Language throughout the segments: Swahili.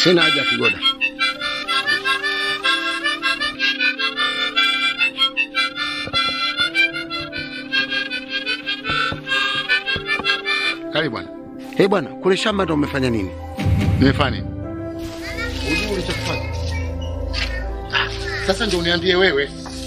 Sina haja Kigoda. Karibu bwana. Hey bwana, kule shamba ndo umefanya nini? Nimefanya nini? Ujue ulichokifanya. Ah, Sasa ndio uniambie wewe.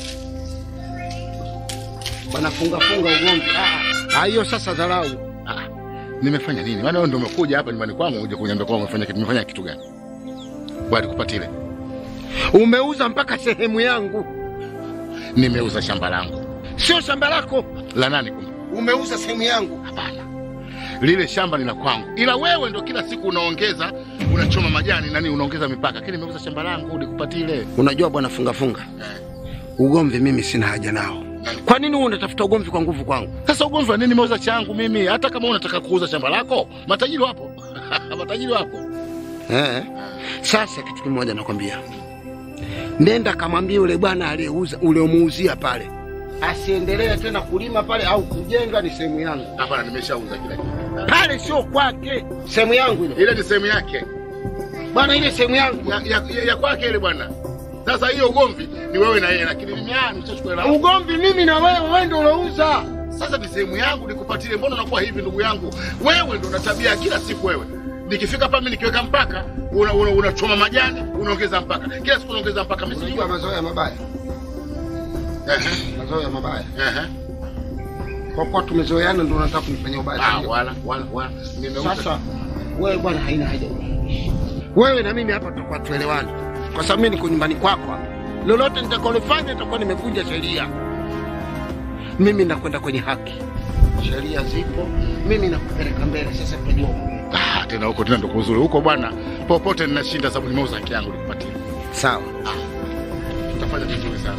Bwana funga funga ugomvi. Ah, ah, hiyo sasa dharau. Ah, nimefanya nini? Maana wewe ndio umekuja hapa nyumbani kwangu uje kuniambia kwamba umefanya kitu. Nimefanya kitu gani? Bwana kupatile. Umeuza mpaka sehemu yangu. Nimeuza shamba langu. Sio shamba lako. La nani kumbe? Umeuza sehemu yangu. Hapana. Lile shamba ni la kwangu. Ila wewe ndo kila siku unaongeza, unachoma majani nani unaongeza mipaka. Lakini nimeuza shamba langu nikupatile. Unajua bwana funga funga. Eh. Ugomvi mimi sina haja nao. Kwa nini wewe unatafuta ugomvi kwa nguvu kwangu? Sasa ugomvi wa nini? Nimeuza changu mimi. Hata kama unataka kuuza shamba lako, matajiri wapo. matajiri wapo. Eh. Sasa kitu kimoja nakwambia. Nenda kamwambie yule bwana aliyeuza uliomuuzia pale. Asiendelee tena kulima pale au kujenga ni sehemu yangu. Hapana, nimeshauza kila kitu. Pale sio kwake. Sehemu yangu ile. Ile ni sehemu yake. Bwana ile sehemu yangu. ya, ya, ya, ya kwake ile bwana. Sasa hiyo ugomvi ni wewe na yeye, lakini mimi ah, nimeshachukua hela. yangu. Ugomvi mimi na wewe, wewe ndio ulouza. Sasa ni sehemu yangu nikupatile. Mbona unakuwa hivi ndugu yangu? Wewe ndo una tabia ya kila siku wewe. Nikifika hapa mimi nikiweka mpaka unachoma una, una unachoma majani unaongeza mpaka kila siku unaongeza mpaka. Mimi Unajua sijui. mazoea mabaya. Ehe, Mazoea mabaya. ehe. Kwa kuwa tumezoeana ndio unataka kunifanyia ubaya. Ah, sio? wala wala wala. Nimeuza. Sasa wewe bwana, haina haja. Wewe na mimi hapa tutakuwa tuelewane, kwa sababu mimi niko nyumbani kwako hapa. Lolote nitakalofanya nitakuwa nimevunja sheria. Mimi nakwenda kwenye haki, sheria zipo, mimi nakupeleka mbele. Sasa tutajua Ah, tena huko tena ndo kuzuri huko bwana. Popote ninashinda sababu nimeuza haki yangu nikupatie. sawa. Utafanya vizuri sana.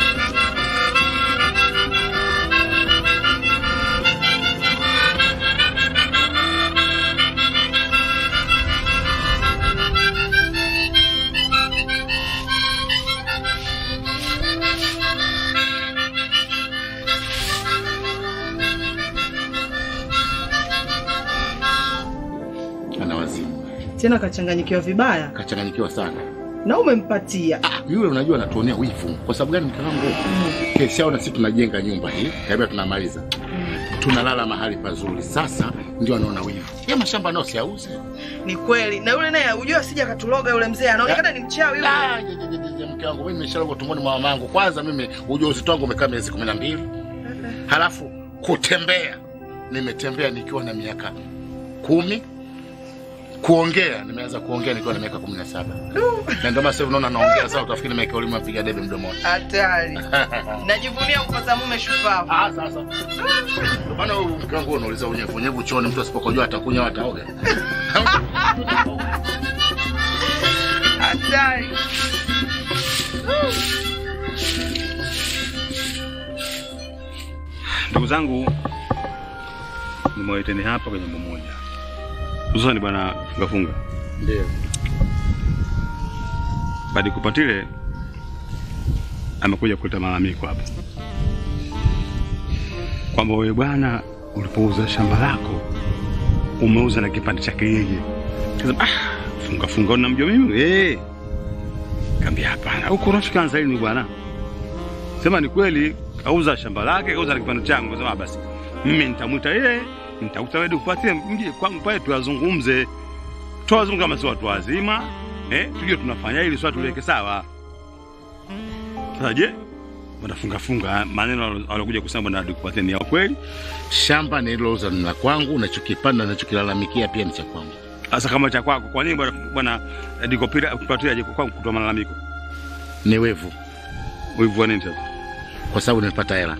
Ana wazimu. tena kachanganyikiwa vibaya Kachanganyikiwa sana. na umempatia Ah, yule unajua anatuonea wivu. Kwa sababu gani mke wangu? Kesho na sisi tunajenga nyumba hii, kabla tunamaliza. Tunalala mahali pazuri. Sasa ndio anaona wivu. Yeye mashamba nao siauze. ni kweli na yule naye ujua asija katuloga yule mzee anaonekana ni mchawi yule Ah, je, je, je, je, je, mke wangu mimi nimeshaloga tumboni mwa mamangu. Kwanza mimi ujauzito wangu umekaa miezi kumi na mbili. Halafu kutembea nimetembea nikiwa na miaka kumi. Kuongea nimeanza kuongea nikiwa na miaka kumi na saba. Na ndio maana sasa unaona naongea sasa utafikiri nimeweka ulimi apiga debe mdomoni. hatari najivunia kupata mume shupavu Ah, sasa. Ndio maana wewe mke wangu unauliza unyevu unyevu chooni mtu asipokojua atakunywa ataoga. hatari Ndugu zangu, nimewaiteni hapa kwenye jambo moja, hususani bwana fungafunga Ndio. Badi Kupatile amekuja kuleta malalamiko hapa kwamba wewe bwana, ulipouza shamba lako umeuza na kipande chake yeye. Kasema ah, funga funga, unamjua mimi eh? Kaambia hapana, huko rafiki anza lini bwana? Sema ni kweli, kauza shamba lake, kauza na kipande changu. Kasema basi mimi nitamwita yeye, nitakuta wewe Kupatile, mje kwangu pale tuyazungumze, tuwazungumze kama si watu wazima eh, tujue tunafanya ili swala tuliweke sawa. Sasa je, wanafunga funga maneno walokuja kusema bwana Dikupatia ni ya kweli? Shamba nililouza ni la kwangu, nachokipanda nachokilalamikia pia ni cha kwangu. Sasa kama cha kwako, kwa nini bwana bwana Dikupatia aje kwangu kutoa malalamiko? Ni wevu, Wivu wa nini sasa? kwa sababu nimepata hela.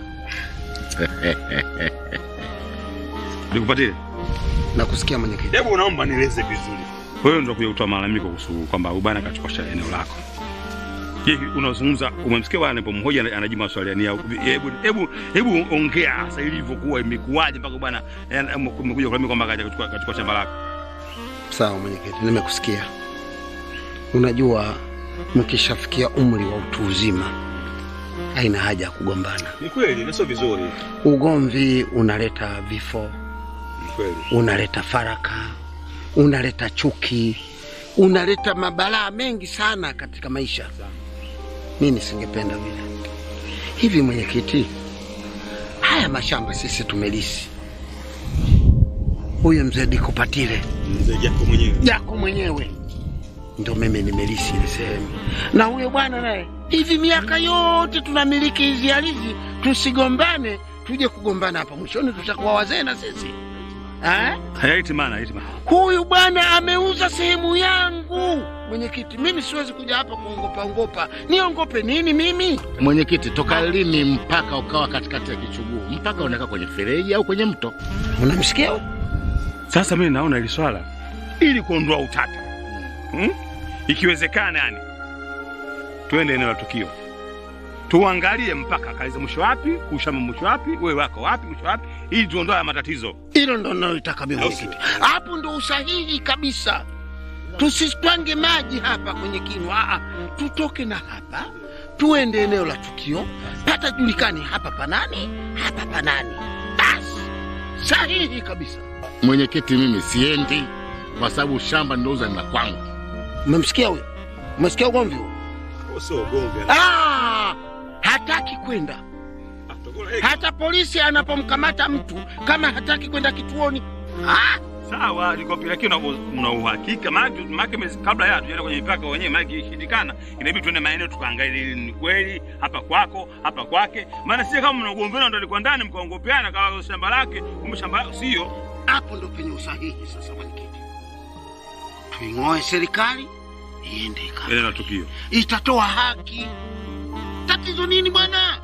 Dikupatia, Nakusikia mwenyekiti. hebu naomba nieleze vizuri. Wewe ndio kuja kutoa malalamiko kuhusu kwamba huyu bwana kachukua shamba eneo lako. Je, unazungumza umemsikia bwana anapomhoja ana- anajibu maswali yani ya- hebu hebu hebu ongea sasa ilivyokuwa imekuwaje mpaka bwana eh, umekuja kulalamika kwamba kaja kuchukua kachukua shamba lako. Sawa mwenyekiti, nimekusikia. Unajua, mkishafikia umri wa utu uzima haina haja ya kugombana. Ni kweli, na sio vizuri. Ugomvi unaleta vifo, Ni kweli. unaleta faraka, unaleta chuki. unaleta mabalaa mengi sana katika maisha. Mimi singependa vile. Hivi mwenyekiti, haya mashamba sisi tumelisi, huyo mzee Dikupatile Mzee Jako mwenyewe. yako mwenyewe ndo mimi nimelisi ile sehemu, na huyo bwana naye hivi miaka yote tunamiliki hizi ardhi, tusigombane, tuje kugombana hapa mwishoni tutakuwa wazee na sisi eh? Hayaiti maana, hayaiti maana. Huyu bwana ameuza sehemu yangu. Mwenyekiti, mimi siwezi kuja hapa kuongopa ongopa. Niongope nini mimi? Mwenyekiti, toka lini mpaka ukawa katikati ya kichuguu? Mpaka unakaa kwenye fereji au kwenye mto? Unamsikia huyu? Sasa mimi naona hili swala ili kuondoa utata hmm? Ikiwezekana yani tuende eneo la tukio tuangalie mpaka kaliza mwisho wapi, ushamba mwisho wapi, wewe wako wapi, mwisho wapi, ili tuondoe haya matatizo. Hilo ndo nalotaka mimi Au mwenyekiti. Hapo ndo usahihi kabisa. Tusitwange maji hapa kwenye kinwa, Aa, tutoke na hapa tuende eneo la tukio, pata julikani hapa panani, hapa panani. Basi sahihi kabisa. Mwenyekiti, mimi siendi kwa sababu shamba nilouza ni la kwangu. Umemsikia huyo? Umesikia ugomvi huo? Sio gombe. Ah, hataki kwenda hata polisi anapomkamata mtu kama hataki kwenda kituoni ah, Sawa, nikopi lakini una- una uhakika maana maana mezi- kabla ya tuende kwenye mipaka wenyewe maana ikishindikana inabidi tuende maeneo tukaangalie ili ni kweli hapa kwako hapa kwake, maana sio kama mnagombana ndio alikuwa ndani mkaongopeana kama shamba lake kumbe shamba lako sio. hapo ndo penye usahihi sasa. Mwenyekiti, tuing'oe serikali iende ika Ile na tukio. itatoa haki. Tatizo nini bwana?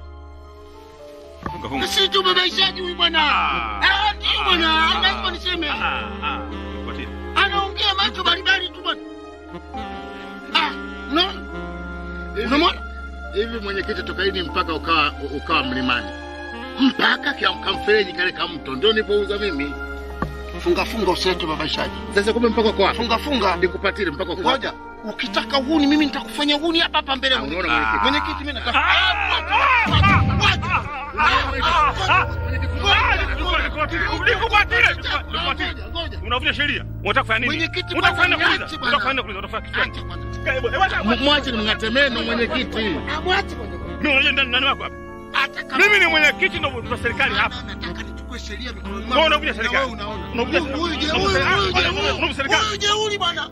Funga funga. Na sisi tumebaishaji huyu bwana. Ah. Ah, ndio bwana, lazima niseme. Ah, ah. Fuatia. Anaongea macho baribari tu bwana. Ah, unaona? Unamwona? Hivi mwenyekiti, toka lini mpaka ukawa ukawa mlimani mpaka kia- kamfereji kale ka mto ndio nilipouza mimi. Funga funga usilete babaishaji. Sasa kumbe mpaka kwa Funga funga. nikupatile mpaka kwa Ngoja, ukitaka uhuni mimi nitakufanya uhuni hapa hapa mbele ya mwenyekiti. unaona mwenyekiti? Mwenyekiti mimi nataka. Ah, wacha, wacha. Unavunja sheria. Unataka kufanya nini? Mwenyekiti, Unataka kufanya bwana, kuuliza? niache bwana. Unataka kufanya kuuliza? Unataka kufanya Acha kwanza. kitu? Mwache nimng'ate meno mwenyekiti. Ah, mwache kwanza. Mimi unajua ndani nani wako hapa? Hata kama Mimi ni mwenyekiti ndo wa serikali hapa. nataka nichukue sheria mikononi Wewe unavunja Na serikali. wewe unaona. Unavunja Huyu- huyu je- serikali. huyu- Unavunja huyu je- serikali. Unavunja serikali. huyu jeuri bwana.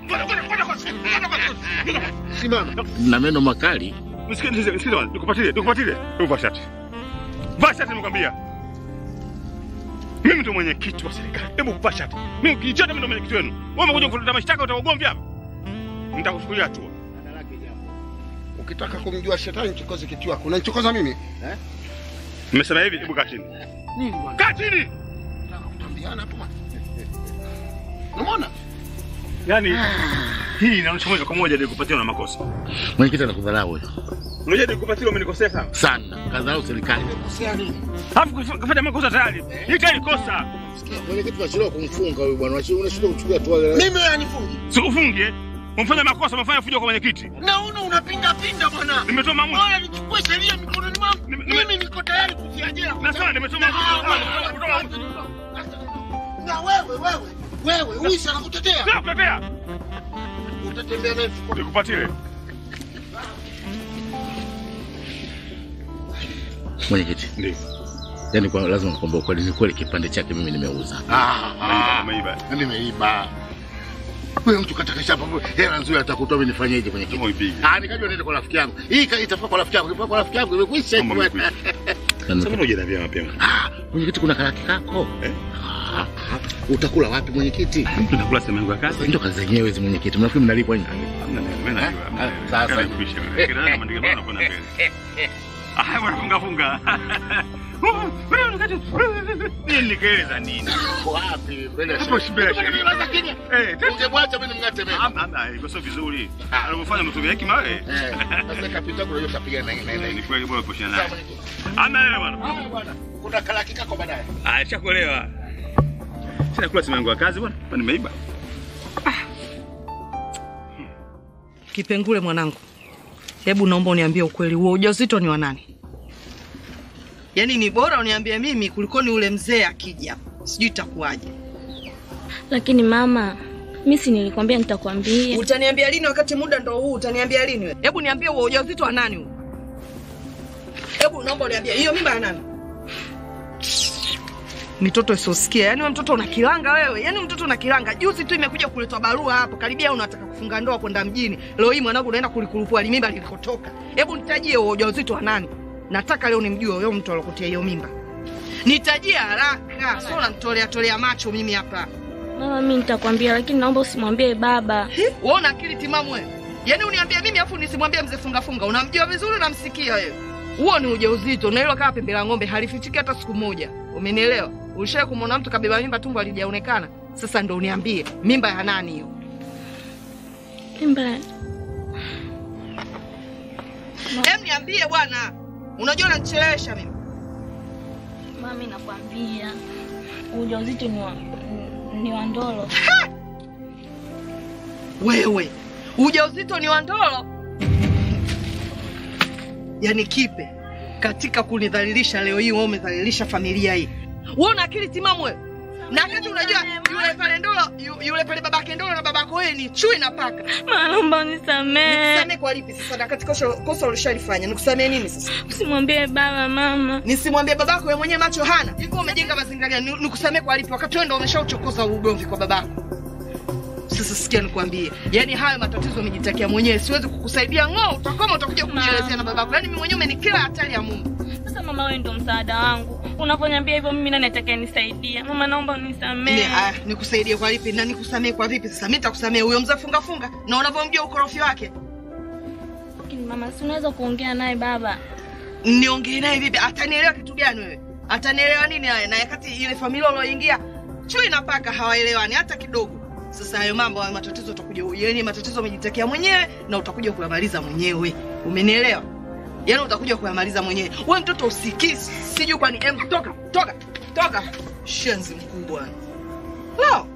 Simama. Na meno makali. Nisikilize, nisikilize bwana. Nikupatilie, nikupatilie. Hebu vaa shati. Vaa shati nimekwambia. Mimi ndo mwenyekiti wa serikali. Hebu vaa shati. Mimi ukijichota mimi ndo mwenyekiti wenu. Wewe umekuja kuleta mashtaka utaugomvi hapa. Nitakuchukulia hatua. Ukitaka kumjua shetani mchokoze kitu wako. Unanichokoza mimi? Nimesema hivi, hebu kaa chini. Nini bwana? Kaa chini. Nataka kutambiana hapo bwana. Unaona? Yaani hii inaonyesha moja kwa moja nilikupatia na makosa. Mwenyekiti anakudharau huyo Unajua nilikupatia umenikosea sana. sana, kadharau serikali. Kosea nini? Alafu kuf- kufanya makosa tayari. Hii tayari kosa. Mwenyekiti tunachelewa kumfunga huyu bwana, unashindwa kuchukua hatua. Mimi anifungi. Sikufungie. Umefanya makosa, umefanya fujo kwa mwenyekiti. Naona unapinda pinda bwana. Nimetoa maamuzi. Bora nichukue sheria mikononi mwangu. Nime- nime- Mimi niko tayari kutia jela. Nasema nimetoa Na maamuzi. wewe, Nimetoa maamuzi. Na wewe wewe wewe uisi anakutetea. Sio kutetea. Utatembea naye mfukoni. Nikupatie. Mwenyekiti, Ndio. yani kwa lazima nikwambie ukweli, ni kweli kipande chake mimi nimeuza. Ah, umeiba. Nimeiba. Wewe mtu kataka shamba, hela nzuri atakutoa mimi nifanyeje mwenyekiti? Kama uipige. Ah, nikajua niende kwa rafiki yangu. Hii ka- itafaa kwa rafiki yangu, itafaa kwa rafiki yangu, imekwisha Mambo hivyo. yamekwisha. Sasa mbona hujaniambia mapema? Ah, mwenyekiti kuna karaki kako. Eh? Ah, ah, utakula wapi mwenyekiti? Mtu nakula sehemu yangu ya kazi. Ndio kazi zenyewe hizi mwenyekiti. Mnafikiri mnalipwa nini? Hamna neno, mimi najua. hamna Ah, neno. sasa. Kana kupisha wewe. Kila neno maandiko bwana kuna mbele. Ah, bwana funga funga. Nini nikeleza nini? Wapi? Mbele ya Hapo sheria. mbele ya sheria. Ungewaza kimya. Eh, tena Ungemwacha mimi nimng'ate meno. Hamna, iko sio vizuri. Anavyofanya mtumia hekima wewe. Eh, sasa kapita kuna hiyo kapiga na na Ni na. kweli bora kushana Sawa naye. mwenyekiti. Hamna neno bwana. Haya bwana. Kuna karaki kako baadaye. Ah, chakuelewa. Sina kula sehemu yangu ya kazi bwana. Kwa nimeiba. Kipengule mwanangu, hebu naomba uniambie ukweli, huo ujauzito ni wa nani? Yaani ni bora uniambie mimi kuliko ni ule mzee akija, sijui itakuwaje. Lakini mama, Mimi si nilikwambia nitakwambia. Utaniambia lini wakati muda ndo huu? Utaniambia lini wewe? Hebu niambie huo ujauzito wa nani huo? Hebu naomba uniambie hiyo mimba ya nani? Mitoto isiosikia. Yaani wewe mtoto una kilanga wewe. Yaani mtoto una kilanga. Juzi tu imekuja kuletwa barua hapo. Karibia unataka kufunga ndoa kwenda mjini. Leo hii mwanangu unaenda kulikurupua mimba lilikotoka. Hebu nitajie huo ujauzito wa nani? Nataka leo nimjue huyo mtu alokutia hiyo mimba. Nitajie haraka. Sio unanitolea tolea macho mimi hapa. Mama, mimi nitakwambia, lakini naomba usimwambie baba. Wewe una akili timamu wewe? Yaani uniambia mimi afu nisimwambie mzee funga funga. Unamjua vizuri unamsikia wewe. Huo ni ujauzito na hilo kama pembe la ng'ombe halifichiki hata siku moja. Umenielewa? Ulishawahi kumwona mtu kabeba mimba tumbo halijaonekana? Sasa ndo uniambie mimba ya nani hiyo? Mimba Hem, niambie bwana. Unajua unanichelewesha mimi. mama, mimi nakwambia ujauzito ni wa ni wa ndolo. Wewe ujauzito ni wa ndolo? Yaani kipe katika kunidhalilisha leo hii, wewe umedhalilisha familia hii. Wewe una akili timamu wewe? Na wakati unajua yule pale ndolo, yu- yule pale babake ndolo na babako wewe ni chui na paka. Mama, naomba unisamehe. Nikusamee kwa lipi sasa? Na katika kosa kosa ulishalifanya, nikusamee nini sasa? Usimwambie baba mama. Nisimwambie babako wewe mwenyewe macho hana? Hivyo umejenga mazingira gani? Ni- Nikusamee kwa lipi wakati wewe ndio umeshauchokoza ugomvi kwa babako? Sasa sikia nikwambie, yaani hayo matatizo umejitakia mwenyewe, siwezi kukusaidia ng'oo, utakoma utakuja kujielezea na babako. Yaani mimi mwenyewe umenikila hatari ya Mungu. Sasa mama, wewe ndio msaada wangu. Unaponiambia hivyo, mimi nani atakayenisaidia? Mama, naomba unisamehe. Mimi aya, nikusaidie kwa lipi na nikusamee kwa vipi sasa? Mimi nitakusamee huyo mzee funga funga na unavyomjua ukorofi wake. Lakini mama, si unaweza kuongea naye baba? Niongee naye vipi? Atanielewa kitu gani wewe? Atanielewa nini haya? Na wakati ile familia ulioingia chui na paka hawaelewani hata kidogo. Sasa hayo mambo hayo matatizo utakuja yaani matatizo umejitakia mwenyewe na utakuja kuyamaliza mwenyewe. Umenielewa? Yaani utakuja kuyamaliza mwenyewe. Wewe mtoto usikii, sijui kwani em toka, toka, toka. Shenzi mkubwa. Lao.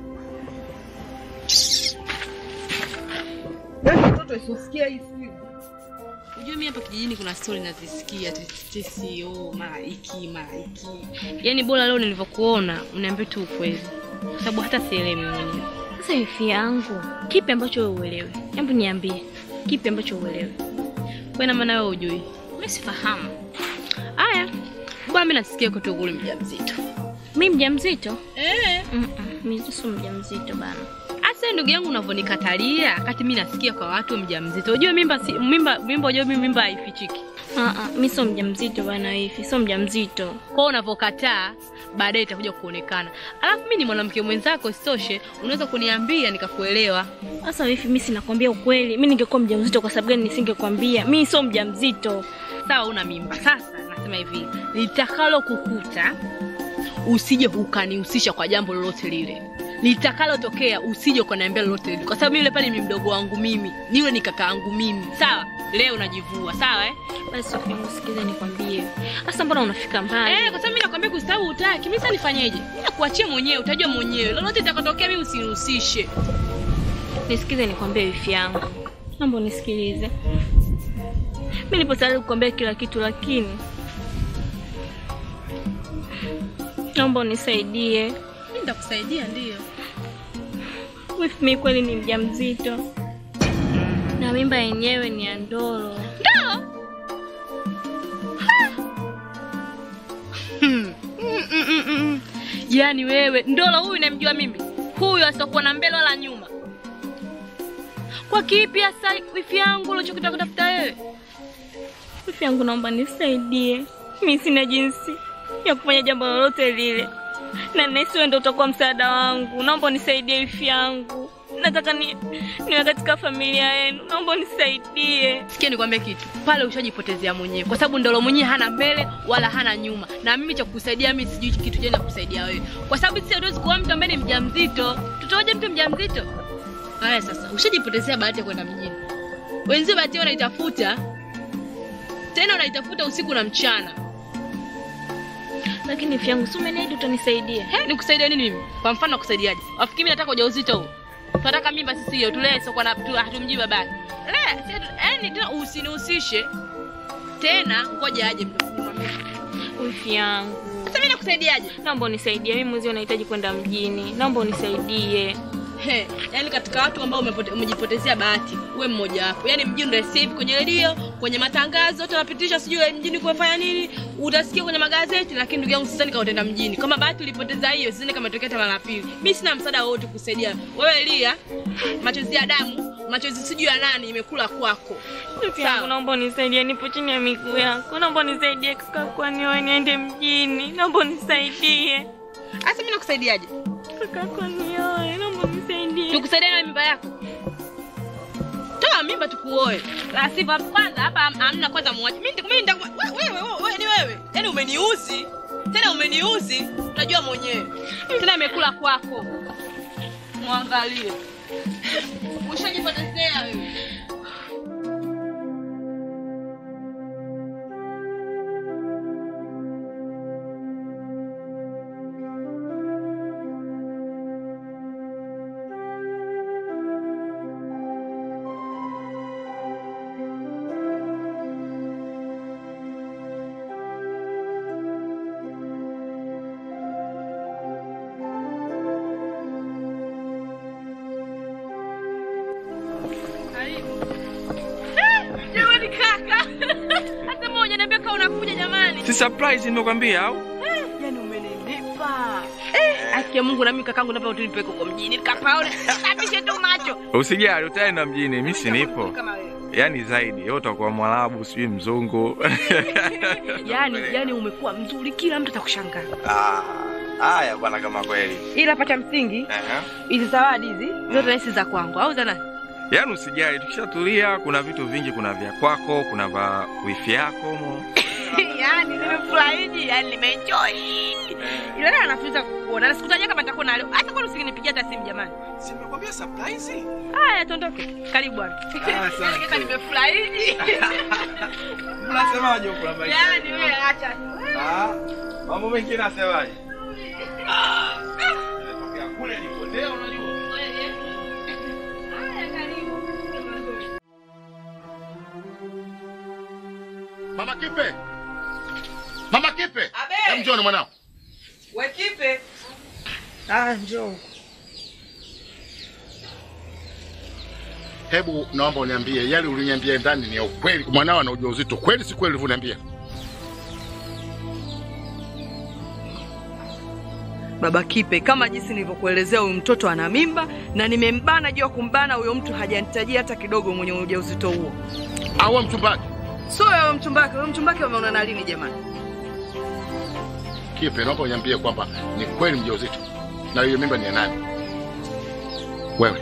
Yaani mtoto isiosikia hii siku. Unajua mimi hapa kijijini kuna stori nazisikia tetesi, oh, mara hiki mara hiki. Yaani bora leo nilivyokuona uniambie tu ukweli, kwa sababu hata sielewi mimi mwenyewe. Sasa ifi yangu, kipi ambacho wewe uelewe? Hebu niambie, kipi ambacho uelewe? Kwa ina maana wewe hujui? Mimi sifahamu. Haya, bwana, mimi nasikia kwa tukuli mjamzito. Mimi mjamzito? Eh, Mm -mm, mimi sio mjamzito bana. Asa ndugu yangu unavyonikatalia wakati mimi nasikia kwa watu mjamzito. Unajua mimba si, mimba mimba unajua mimi mimba haifichiki. Ah ah, mimi sio mjamzito bana hivi, sio mjamzito. Kwa hiyo unavyokataa baadaye itakuja kuonekana. Alafu mimi ni mwanamke mwenzako, isitoshe unaweza kuniambia nikakuelewa. Sasa hivi mimi sinakwambia ukweli. Mimi ningekuwa mjamzito kwa sababu gani nisingekwambia? Mimi sio mjamzito. Sawa, una mimba. Sasa nasema hivi, litakalo kukuta usije ukanihusisha kwa jambo lolote lile. Litakalotokea usije ukaniambia lolote lile, kwa sababu yule pale ni mdogo wangu mimi, niwe ni kaka yangu mimi. Sawa, leo najivua, sawa eh? Basi Sofia, usikize nikwambie. Sasa mbona unafika mbali? Eh, kwa sababu mimi nakwambia kustabu utaki. Mimi sasa nifanyeje? Mimi nakuachia mwenyewe, utajua mwenyewe. Lolote litakotokea mimi usinihusishe. Nisikize nikwambie wifi yangu. Naomba unisikilize. Mimi nipo tayari kukwambia kila kitu lakini naomba unisaidie. Mimi nitakusaidia ndio. Wifi, mimi kweli ni mjamzito na mimba yenyewe ni ya ndoro. Hmm. Mm, mm, mm, mm. Yaani wewe ndolo huyu namjua mimi, huyu asiokuwa na mbele wala nyuma. Kwa kipi hasa wifi yangu ulichokitaka kutafuta wewe? Wifi yangu, naomba nisaidie. Mimi sina jinsi ya kufanya jambo lolote lile, na nahisi wewe ndio utakuwa msaada wangu. Naomba unisaidie wifi yangu, nataka ni niwe katika familia yenu. Naomba unisaidie. Sikia nikwambie kitu, pale ushajipotezea mwenyewe, kwa sababu ndolo mwenyewe hana mbele wala hana nyuma, na mimi cha kukusaidia mimi sijui kitu gani nakusaidia wewe, kwa sababu sisi hatuwezi kuoa mtu ambaye ni mjamzito. Tutaoje mtu mjamzito? Haya sasa, ushajipotezea bahati ya kwenda mjini, wenzio bahati yao wanaitafuta tena, unaitafuta usiku na mchana. Lakini wifi yangu, si umeniahidi utanisaidia? He, nikusaidia nini mimi? Kwa mfano nakusaidiaje? Wafikiri mimi nataka ujauzito huu? Tunataka mimba sisi hiyo tulee sio kwa na tu- hatumjui babake. Le, si hatu- yaani tena usinihusishe. Tena ngoja aje mtu. Wifi yangu, Sasa mimi nakusaidiaje? naomba unisaidie. Mimi mwezi nahitaji kwenda mjini, naomba unisaidie. He, yani katika watu ambao umepote- umejipotezea bahati uwe mmoja wapo. Yani mjini ndio sasa hivi kwenye redio, kwenye matangazo, watu wanapitisha sijui mjini kufanya nini, utasikia kwenye magazeti, lakini ndugu yangu sidhani kama utaenda mjini. Kama bahati ulipoteza hiyo, sidhani kama imetokea tena la pili. Mimi sina msaada wowote kusaidia. Wewe Elia, machozi ya damu, machozi sijui ya nani imekula kwako. Rafiki yangu, naomba unisaidie, nipo chini ya miguu yako. Naomba unisaidie kaka, kwani wewe niende mjini. Naomba unisaidie Sasa mimi nakusaidiaje? kaka, kwani wewe, naomba unisaidie. Tukusaidia na mimba yako. Toa mimba tukuoe. La sivyo kwanza hapa ham- hamna kwanza muache. Mimi mimi nitakuwa wewe wewe wewe ni wewe. Yaani umeniuzi. Tena umeniuzi. Unajua mwenyewe. Tena imekula kwako. Muangalie. Ushajipotezea wewe. Jamani kaka. Hata mmoja niambia kama unakuja jamani. Si surprise nimekwambia au? Yaani umenilipa. Eh, haki ya Mungu na mimi kakangu naomba utunipeke huko mjini nikapaone. Sabishe tu macho. Usijali, utaenda mjini, mimi si nipo. Kama wewe. Yaani zaidi, wewe utakuwa Mwarabu, sijui mzungu. Yaani yaani umekuwa mzuri kila mtu atakushangaa. Ah, haya bwana kama kweli. Ila pata msingi Ehe. hizi zawadi hizi zote hizi za kwangu au za nani? Yaani usijali, tukishatulia kuna vitu vingi, kuna vya kwako, kuna vya wifi yako mo. yaani nimefurahiji, yaani nimeenjoy. Ila leo anafuza kukuona. Na sikutajia kama nitakuwa na leo. Hata kwa usingenipigia hata simu jamani. Si nimekwambia surprise? Haya tuondoke. Karibu bwana. asante. Yaani kaka nimefurahiji. Unasemaje huko labda? Yaani wewe acha. Ah, mambo mengine nasemaje? Ah, nimetokea kule nilipotea unajua. Haya karibu. Mama Kipe, Mama Kipe, Abe. Hem, njoo na mwanao. Wekipe. Ah, njoo. Hebu naomba uniambie yale uliniambia ndani ni ya ukweli? Mwanao ana ujauzito kweli, si kweli ulivyoniambia? Baba Kipe, kama jinsi nilivyokuelezea, huyu mtoto ana mimba na nimembana juu ya kumbana. Huyo mtu hajanitajia hata kidogo mwenye ujauzito huo. Au wewe mchumbaji? Sio wewe mchumbake, wewe mchumbake umeonana lini jamani? Kipe, naomba uniambie kwamba ni kweli mjauzito na hiyo mimba ni ya nani? Wewe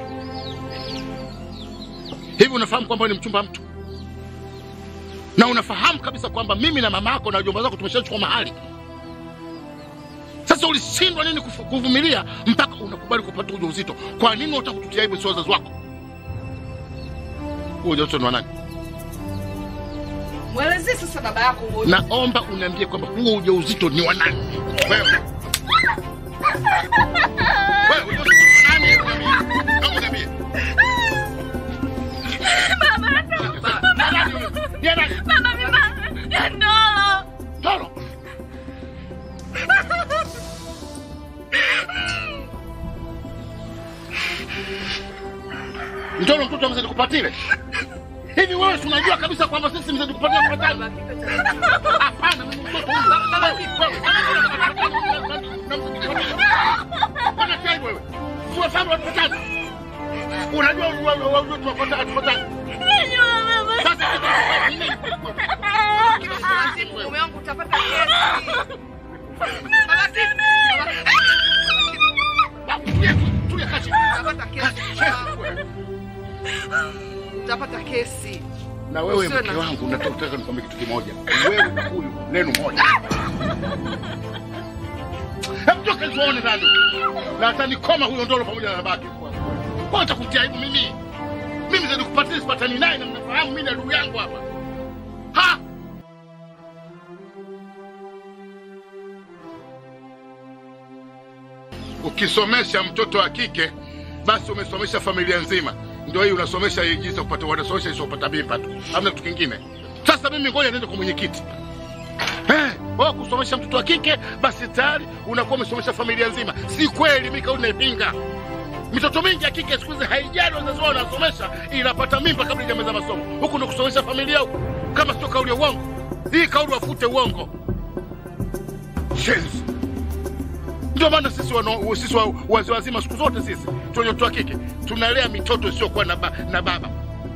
hivi unafahamu kwamba wewe ni mchumba mtu, na unafahamu kabisa kwamba mimi na mama yako na wajomba zako tumeshachukua mahali. Sasa ulishindwa nini kufu- kuvumilia mpaka unakubali kupata ujauzito? Kwa nini unataka kututia aibu si wazazi wako? Huo ujauzito ni wa nani? Mwelezee sasa baba yako huo. Naomba uniambie kwamba huo ujauzito ni wa nani? Wewe. Wewe ujauzito ni wa nani? Naomba uniambie. Ni nani huyo? Ni nani? Baba mimba ya ndolo. Toro. Mtoro mtoto wa mzee kupatile. Hivi wewe si unajua kabisa kwamba sisi mzee kupatia kupatile? Hapana, mimi mtoto huyu. Wewe, wewe. Bwana Chai wewe. Unafahamu watu watatu? Unajua wewe wewe tunapata tupata. Sasa Mume wangu utapata kesi. Baba Kipe. Tulia, tulia kachi. Utapata kesi. Utapata kesi. Na wewe Usiwe mke na- wangu nataka nikwambie kitu kimoja. Wewe na huyu neno moja. Hebu toka tuone ndani. Na atanikoma huyo ndolo pamoja na babake. Kwa atakutia aibu mimi. Mimi zaidi kupatia sipatani naye na mnafahamu mimi na ndugu yangu hapa. Ha! Ukisomesha mtoto wa kike basi umesomesha familia nzima. Ndio hii unasomesha hii jinsi ya kupata wanasomesha jinsi ya kupata mimba tu. Hamna kitu kingine. Sasa mimi ngoja niende kwa mwenyekiti. Eh, wewe kusomesha mtoto wa kike basi tayari unakuwa umesomesha familia nzima. Si kweli, mimi kauli naipinga. Mitoto mingi ya kike siku hizi haijali wazazi wao wanasomesha, inapata mimba kabla ijamaliza masomo. Huku ndo kusomesha familia huku, kama sio kauli ya uongo. Hii kauli wafute uongo. Shenzi. Ndio maana sisi wano, sisi wa- wazee wazima siku zote sisi tuliotoa kike tunalea mitoto isiyokuwa na, ba, na baba.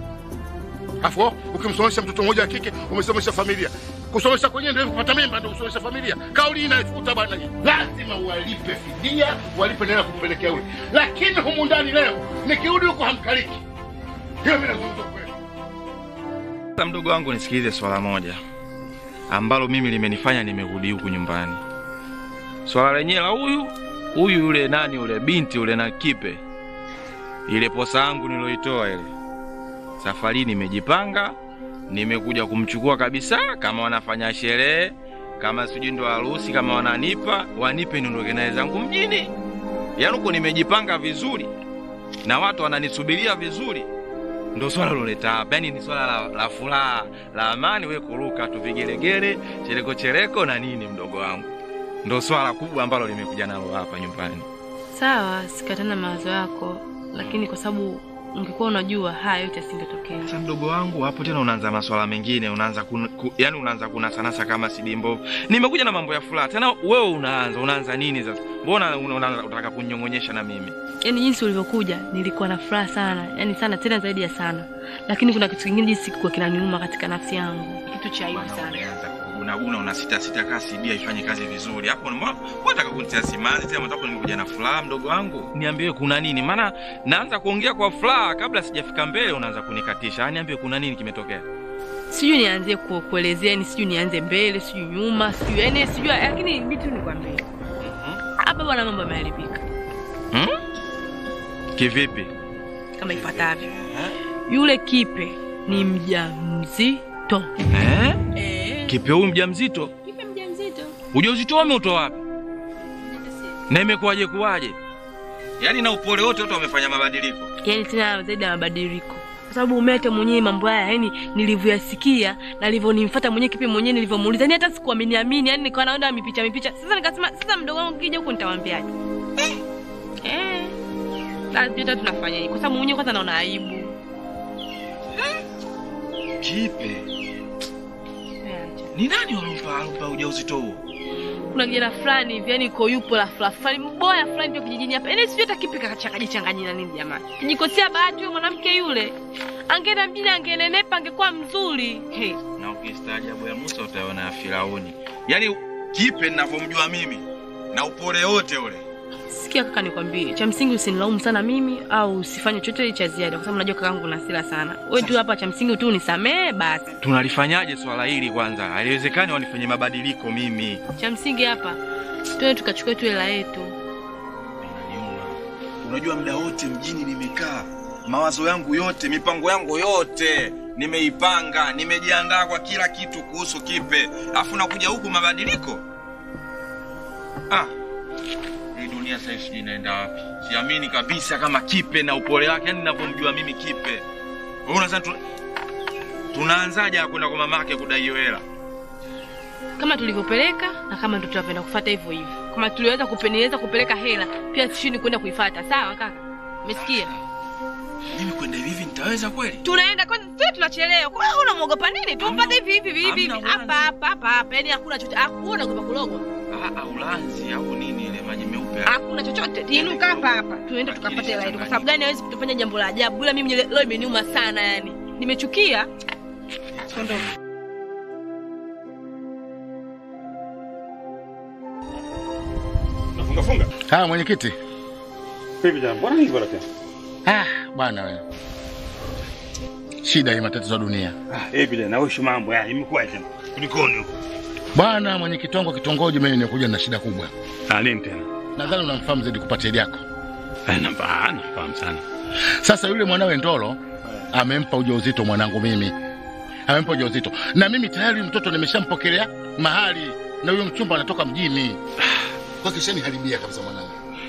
Afu ukimsomesha mtoto mmoja wa kike umesomesha familia. Kusomesha kwenyewe ndio kupata mimba ndio kusomesha familia. Kauli hii inaifuta bwana hii. Lazima walipe fidia, walipe nela kumpelekea yule. Lakini humu ndani leo nikirudi huko hamkaliki. Hiyo mimi nazungumza kweli. Sasa mdogo wangu, nisikilize swala moja ambalo mimi limenifanya nimerudi huku nyumbani. Swala lenyewe la huyu huyu yule nani yule binti yule na kipe, ile posa yangu niloitoa ile, safari nimejipanga, nimekuja kumchukua kabisa, kama wanafanya sherehe, kama sijui ndo harusi, kama wananipa wanipe, niondoke naye zangu mjini. Yaani huko nimejipanga vizuri na watu wananisubiria vizuri ndo swala loleta hapa, yani ni swala la, la furaha la amani, we kuruka tu vigelegele, chereko chereko na nini, mdogo wangu, ndo swala kubwa ambalo limekuja nalo hapa nyumbani. Sawa, sikatana mawazo yako, lakini kwa sababu ungekuwa unajua haya yote yasingetokea. Sasa mdogo wangu, hapo tena unaanza maswala mengine, unaanza kun, ku, yani unaanza kunasanasa kama sidi mbovu. Nimekuja na mambo ya furaha tena, wewe unaanza unaanza nini sasa? Mbona una- una- unataka kunyong'onyesha na mimi? Yaani jinsi ulivyokuja nilikuwa na furaha sana, yaani sana tena zaidi ya sana, lakini kuna kitu kingine jinsi kilikuwa kinaniuma katika nafsi yangu, kitu cha aibu sana. Unaanza kunaguna una sita sita kaa CD haifanye kazi vizuri. Hapo mbona unataka kunitia simanzi tena mtaka nimekuja na furaha mdogo wangu? Niambie kuna nini? Maana naanza kuongea kwa furaha kabla sijafika mbele unaanza kunikatisha. Yaani niambie kuna nini kimetokea? Sijui nianzie ku- kuelezea, yani sijui nianze mbele, sijui nyuma, sijui yani sijui, lakini vitu nikwambie hapa bwana, mambo yameharibika Hmm? Kivipi? kama ifuatavyo. Yule kipe ni mjamzito. Eh? Eh, Kipe huyu mjamzito? kipe mjamzito. Ujauzito wame utoa wapi? Na imekuwaje kuwaje? Yaani na upole wote wote wamefanya mabadiliko. yani tena zaidi ya mabadiliko kwa sababu umete mwenyewe mambo haya yani nilivyoyasikia na nilivyonimfuata mwenyewe kipi mwenyewe nilivyomuuliza yani hata sikuamini amini yani nikawa naona mipicha mipicha sasa nikasema sasa mdogo wangu kija huku nitawambiaje eh lazima hata tunafanya hivi kwa sababu mwenyewe kwanza naona aibu Kipe. Ni nani walompa alompa ujauzito huo? kuna kijana fulani hivi yani iko yupo la fulani fulani mboya fulani ndio kijijini hapa yani sijui hata kipi kakachanganya na nini jamani kijikosea bahati huyo mwanamke yule angeenda mjini angenenepa angekuwa mzuri hey. Na ukistaajabu ya Musa utaona ya Firauni. Yaani kipe ninavyomjua mimi na upole wote ule. Sikia kaka, nikwambie, cha msingi usinilaumu sana mimi au usifanye chochote cha ziada, kwa sababu najua kakaangu na hasira sana. Wewe tu hapa, cha msingi tu unisamee basi. Tunalifanyaje swala hili kwanza? Haiwezekani wanifanye mabadiliko mimi. Cha msingi hapa tuende tukachukue tu hela yetu. Inaniuma. Unajua muda wote mjini nimekaa, mawazo yangu yote, mipango yangu yote nimeipanga, nimejiandaa kwa kila kitu kuhusu kipe, afu nakuja huku mabadiliko. Ah, hii dunia sasa hivi sijui inaenda wapi. Siamini kabisa kama kipe na upole wake, yani ninavyomjua mimi kipe. Wewe unasema tu, tunaanzaje ya kwenda kwa mamake kudai hiyo hela? Kama tulivyopeleka na kama ndio tutapenda kufuata hivyo hivyo. Kama tuliweza kupeniweza kupeleka hela, pia sishini kwenda kuifuata. Sawa kaka? Umesikia? Mimi kwenda hivi hivi nitaweza kweli? Tunaenda kwanza, sio tunachelewa. Kwa hiyo unamuogopa nini? Tumpate hivi hivi hivi hivi. hamna Hapa ulanzi. hapa hapa hapa. Yaani hakuna chochote. Hakuna kupa kulogwa. Ah, ah, ulanzi au nini ile maji meupe? hakuna chochote tiinuka hapa hapa tuende tukapate hela yetu kwa sababu gani hawezi kutufanya jambo la ajabu ila mimi leo imeniuma sana yani nimechukia Nafunga funga. Haya mwenyekiti. Vipi jamaa? Mbona hivi bwana tena? Ah, bwana wewe. Shida ya matatizo ya dunia. Ah, hivi tena wewe shu mambo ya imekuwa tena. Kulikoni huko? Bwana mwenyekiti wangu wa kitongoji, mimi nimekuja na shida kubwa. Ah, nini tena? Nadhani unamfahamu zaidi kupata hili yako. Eh, namba nafahamu sana. Sasa yule mwanawe Ndolo amempa ujauzito mwanangu mimi, amempa ujauzito na mimi tayari mtoto nimeshampokelea mahali, na huyo mchumba anatoka mjini. Kwa kishani haribia kabisa mwanangu.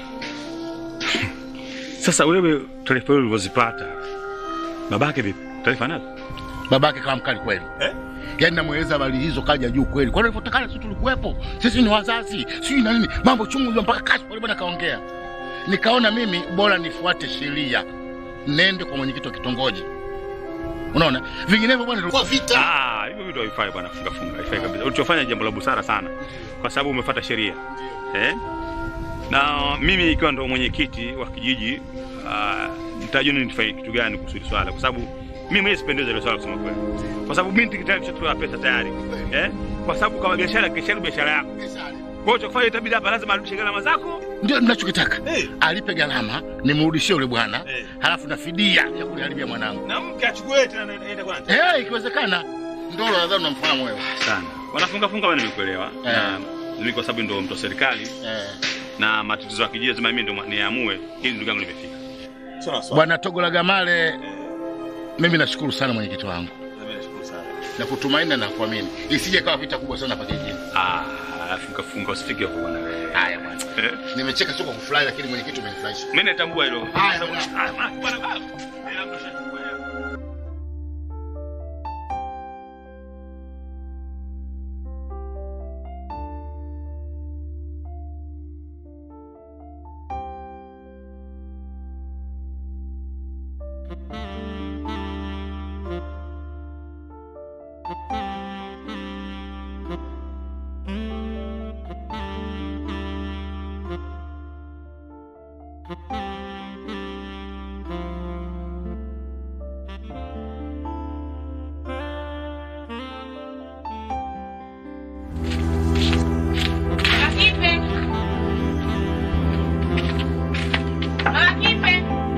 Sasa wewe taarifa hiyo ulivyozipata. Babake vipi? Taarifa nazo? Babake kama mkali kweli Eh? yaani namweleza habari hizo kaja juu kweli, kwani alivyotakana sisi tulikuwepo, sisi ni wazazi, sijui na nini, mambo chungu hiyo mpaka kashi pale bwana kaongea. nikaona mimi bora nifuate sheria, nende kwa mwenyekiti wa kitongoji. Unaona, vinginevyo bwana, Kwa vita. Ah, hivyo vitu havifai bwana, funga funga, haifai kabisa. Ulichofanya jambo la busara sana, kwa sababu umefuata sheria eh? Na mimi ikiwa ndo mwenyekiti wa kijiji uh, nitajua nini nifanye kitu gani kuhusu hili swala, kwa sababu mimi mwenyewe sipendezwa ile swala kusema kweli, kwa sababu binti tayari kishatoa pesa tayari eh? Kwa sababu kama biashara kesha biashara yako, kwa hiyo cha kufanya itabidi hapa lazima arudishe gharama zako ndio ninachokitaka Eh. alipe gharama, nimrudishie yule bwana Eh. halafu na fidia ya kuniharibia mwanangu na mke achukue tena aende kwa eh, ikiwezekana. Ndolo nadhani unamfahamu wewe sana. Wanafunga funga bwana, nimekuelewa Eh. na mimi kwa sababu ndo mtu wa serikali eh. na matatizo ya kijiji lazima mimi ndo niamue ili ndugu yangu limefika. Bwana Togo la Gamale, mimi nashukuru sana mwenyekiti wangu na kutumaini na kuamini, isije kawa vita kubwa sana hapa kijijini. Ah, funga funga usifike huko bwana wewe. Haya bwana, Eh. nimecheka sio kwa kufurahi, lakini mwenyekiti umenifurahisha. Mimi natambua hilo. Haya, Sababu- bwana. Ah, bwana, bwana, bwana. Ila mtu ashachukua hela. Makipe. Makipe.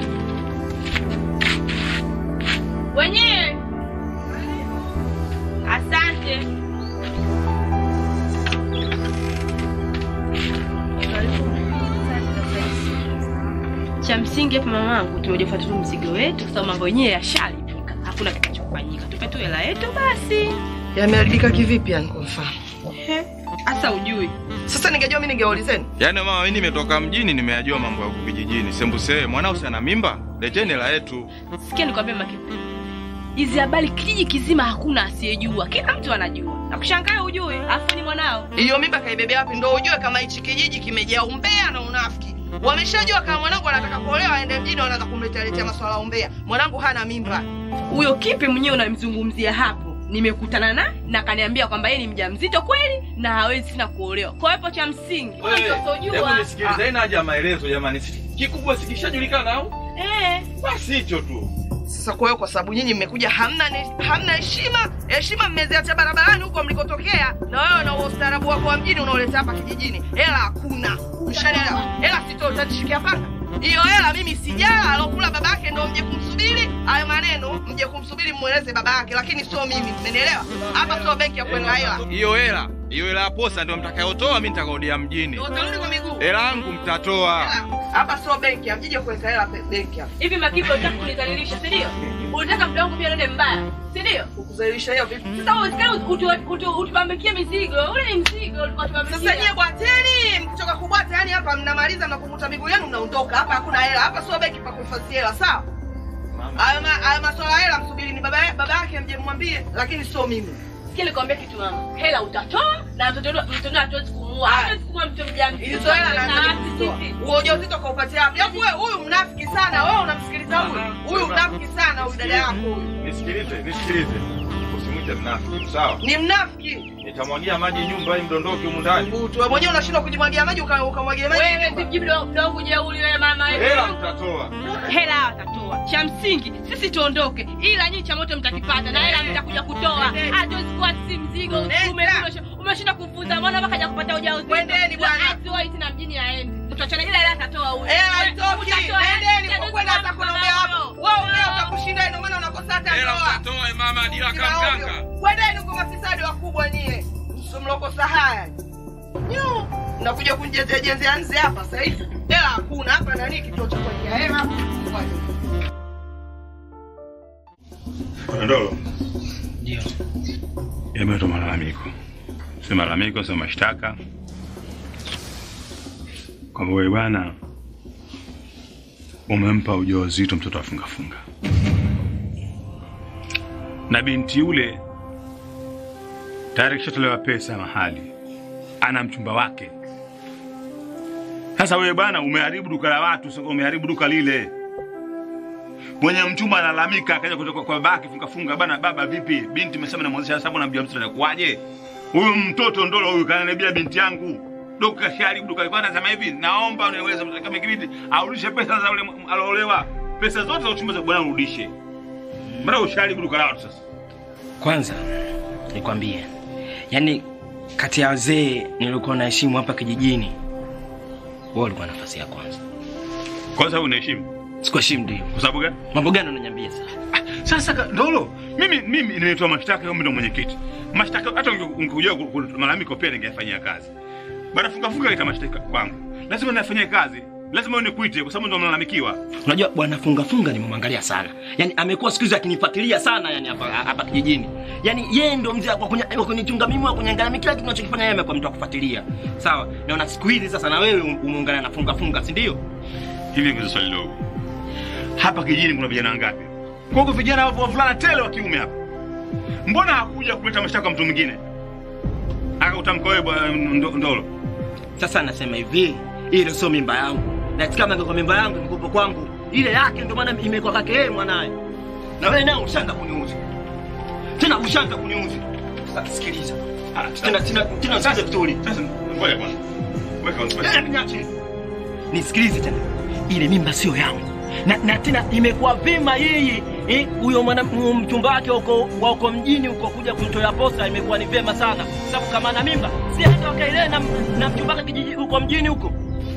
Wenyewe. Asante. Cha msingi hapa mamangu, tumekuja kufuata tu mzigo wetu, kwa sababu mambo yenyewe yashalipika, hakuna kitakachofanyika. Tupe tu hela yetu basi. Yameharibika kivipi yani kwa mfano? Hasa ujui Sasa ningejua mimi ningewaulizeni. Yaani mama, mimi nimetoka mjini, nimeyajua mambo ya huku vijijini. Sembuse mwanao si ana mimba, leteni hela yetu. Sikia nikwambie Makipe, hizi habari kijiji kizima hakuna asiyejua, kila mtu anajua. Na kushangaa ujui, afu ni mwanao. Hiyo mimba kaibebea wapi ndo ujue kama hichi kijiji kimejaa umbea na unafiki. Wameshajua kama mwanangu anataka kuolewa aende mjini wanaanza kumletea letea maswala ya umbea. Mwanangu hana mimba. Huyo Kipe mwenyewe unamzungumzia hapo, nimekutana na na kaniambia kwamba yeye ni mjamzito kweli na hawezi tena kuolewa. Kwa hiyo hapo cha msingi wewe ndio usojua. nisikilize, haina haja ya maelezo jamani. Si- Kikubwa sikishajulikana au? Eh, Basi hicho tu. Sasa kwa hiyo kwa sababu nyinyi mmekuja hamna ne- hamna heshima, heshima mmeziacha barabarani huko mlikotokea, na wewe na huo ustaarabu wako wa mjini unaoleta hapa kijijini. Hela hakuna. Mshanielewa? Hela sito utanishikia panga. Hiyo hela mimi sijala, alokula babake ndo mje kumsubiri. Hayo maneno mje kumsubiri mweleze babake, lakini sio mimi. Mmenielewa? Hapa sio benki ya kuweka hela. Hiyo hela, hiyo hela ya posa ndio mtakayotoa, mimi nitakaodia mjini. Ndio utarudi kwa miguu. Hela yangu mtatoa. Hapa sio benki, mjije kuweka hela pe- benki hapa. hivi Makipe unataka kunidhalilisha, si ndio? Unataka mda wangu pia nende mbaya, si ndio? Kukuzalisha hiyo vipi? Sasa usikali utubambikie mizigo, ule ni mzigo ulikuwa tubambikia. Sasa nyie bwateni, mkitoka kubwata, yani hapa mnamaliza mnakuvuta miguu yenu mnaondoka. Hapa hakuna hela, hapa sio benki pa kuhifadhi hela, sawa? Hayo ma- hayo maswala ya hela msubiri ni baba baba yake mje mwambie, lakini sio mimi. Sikia nikwambia kitu mama, hela utatoa na mtoto mtoto hatuwezi kumuua, hatuwezi kumua mtoto mjamzito. Hizo hela Na naanza sisi- kutoa. Huo ujauzito kaupatia wapi? Yaani wewe huyu mnafiki sana, wewe unamsikiliza huyu. Huyu mnafiki sana huyu dada yako huyu. Nisikilize, nisikilize. Usimwite mnafiki, sawa? Ni mnafiki. Nitamwagia maji nyumba hii mdondoke humu ndani. Mtu wewe mwenyewe unashindwa kujimwagia maji uka- ukamwagia maji. Wewe sijibu dogo jeuli wewe mama wewe. Hela mtatoa. hela watatoa. Cha msingi sisi tuondoke, ila nyinyi cha moto mtakipata na hela mtakuja kutoa. Hatuwezi kuwa si mzigo ume- umeshinda kufunza mwana mpaka haja kupata ujauzito. Kwendeni bwana. Asiwahi tena mjini aende. Tutachana ila hela atatoa huyo. Hela Wewe, itoki. utatoa hela. Nendeni Hatuwezi kwa kwenda kuwa hata mama kuombea hapo. huyo. Wewe umbea utakushinda ndio maana unakosa hata Hela ndoa. mtatoa mama dila Kila kamganga. ovyo. Kwendeni huko mafisadi wakubwa nyie. Msimlokosa haya. Nyo. Nakuja kunjezea jezea nze hapa sasa hivi. Hela hakuna hapa nani kituo cha kuwekea hela. Bwana Ndolo. Ndio. Yameletwa malalamiko. Si malalamiko, sio mashtaka. Kwamba wewe bwana umempa ujauzito mtoto afunga funga. Na binti yule tayari kishatolewa pesa mahali. Ana mchumba wake. Sasa wewe bwana, umeharibu duka la watu, sio umeharibu duka lile. Mwenye mchumba analalamika, akaja kutoka kwa babake, funga funga, bana, baba vipi, binti imesema namwozesha sababu na mjamzito, inakuwaje? Huyu mtoto ndolo huyu kananiibia binti yangu duka sharibu duka alikuwa anasema hivi, naomba uniweze kama kibidi arudishe pesa za yule aloolewa, pesa zote za uchumba za bwana urudishe. Mbona usharibu duka la watu sasa? Kwanza nikwambie, yaani kati ya wazee nilikuwa naheshimu hapa kijijini, wewe ulikuwa nafasi ya kwanza. Kwanza wewe unaheshimu Sikuheshimu ndio. kwa sababu gani? Mambo gani unaniambia sasa? Sasa ka- Ndolo, mimi mimi nimetoa mashtaka kama ndo mwenyekiti. Mashtaka hata unge- ungekuja ku- ku- malalamiko pia ningefanyia kazi. Bana funga funga ita mashtaka kwangu. Lazima nafanyia kazi. Lazima unikuite kwa sababu ndo mlalamikiwa. Unajua bwana funga funga nimemwangalia sana. Yaani amekuwa siku hizi akinifuatilia sana yani hapa hapa kijijini. Yaani yeye ndo mzee wa kunya- wa kunichunga mimi wa kuniangalia kila kitu ninachokifanya yeye amekuwa mtu wa kufuatilia. Sawa? Naona siku hizi sasa na wewe umeungana na funga funga, si ndio? Hivi ngoja swali dogo. Hapa kijijini kuna vijana wangapi? Kwa hiyo vijana wapo wavulana tele wa kiume hapa. Mbona hakuja kuleta mashtaka kwa mtu mwingine? Akautamka wewe bwana Ndo- Ndolo. Sasa nasema hivi, ile sio mimba yangu. Na kama ingekuwa mimba yangu ingekuwa kwangu. Ile yake ndio maana imekuwa kake yeye mwanaye. Na wewe nao ushanga kuniuzi. Tena ushanga kuniuzi. Sasa sikiliza. Ah, Tena tena tena sasa vizuri. Sasa ngoja kwanza. Weka Eh, niache. Nisikilize tena. Ile mimba sio yangu. Na, na tena imekuwa vema yeye eh, huyo mwana huyo mchumba wake huko wa huko mjini huko kuja kumtoa posa imekuwa ni vema sana. Sababu kama na mimba si hata wakaile na, na mchumba wake kijiji huko mjini huko.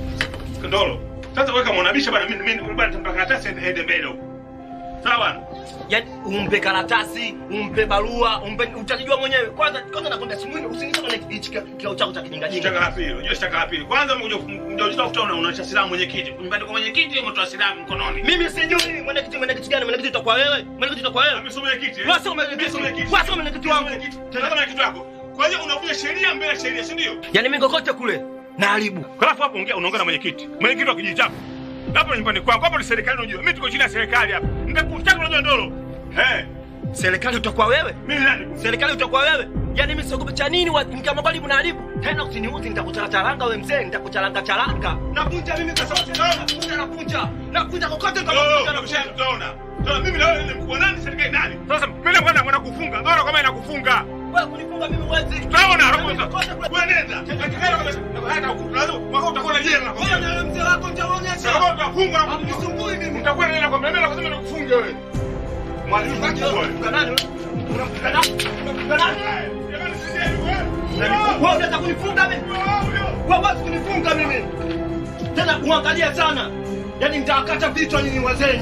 Ndolo. Sasa weka mwanabisha bana mimi mimi bana tampa karatasi ende mbele huko. Sawa bana? Yaani umpe karatasi, umpe barua, umpe utajijua mwenyewe. Kwanza kwanza nakwenda simuni usinichome na hichi kile chako cha kijinga jinga. Shtaka la pili, unajua shtaka la pili. Kwanza mmoja mmoja utaona unaonyesha silaha mwenyekiti. Nyumbani kwa mwenyekiti umetoa silaha mkononi. Mimi sijui mwenyekiti mwenyekiti gani mwenyekiti utakuwa wewe? Mwenyekiti utakuwa wewe? Mimi sio mwenyekiti. eh? Wewe sio mwenyekiti. Mimi sio mwenyekiti. Wewe sio mwenyekiti wangu. Mwenyekiti. Tena mwenyekiti wako. Kwa hiyo unavunja sheria mbele ya sheria, si ndio? Yaani mimi kokote kule naharibu. Halafu hapo ongea unaongea na mwenyekiti. Mwenyekiti wa kijiji chako. Hapo ni nyumbani kwangu. Hapo ni serikali unajua. Mimi tuko chini ya serikali hapa. Nitakutaka unajua ndolo. Eh. Serikali utakuwa wewe? Mimi nani? Serikali utakuwa wewe? Yaani mimi siogope cha nini wa kama karibu naharibu. Tena usiniuzi nitakucharanga wewe mzee, nitakucharanga charanga. Nakunja mimi kwa sababu nakunja nakunja. Nakunja kokote kama nakunja nakunja. Utaona. Utaona mimi na wewe ni mkuu wa nani serikali nani? Sasa mimi bwana mwana kufunga. Ndolo kama inakufunga. Wewe kunifunga mimi huwezi. Utaona anakuza. Wewe nenda. Hakikana kama hata lazima mwaka utakuwa na jela. Wewe na mzee wako nitaonyesha. Sasa utafunga na Unisumbui mimi. Utakuwa nenda kwa mimi lazima nikufunge wewe. Mwalimu wewe. Unamfuka nani? Unamfuka nani? Unamfuka nani? Jamani sisi wewe. Wewe unataka kunifunga mimi? Wewe huwezi kunifunga mimi. Tena uangalie sana. Yaani nitawakata vichwa nyinyi wazee.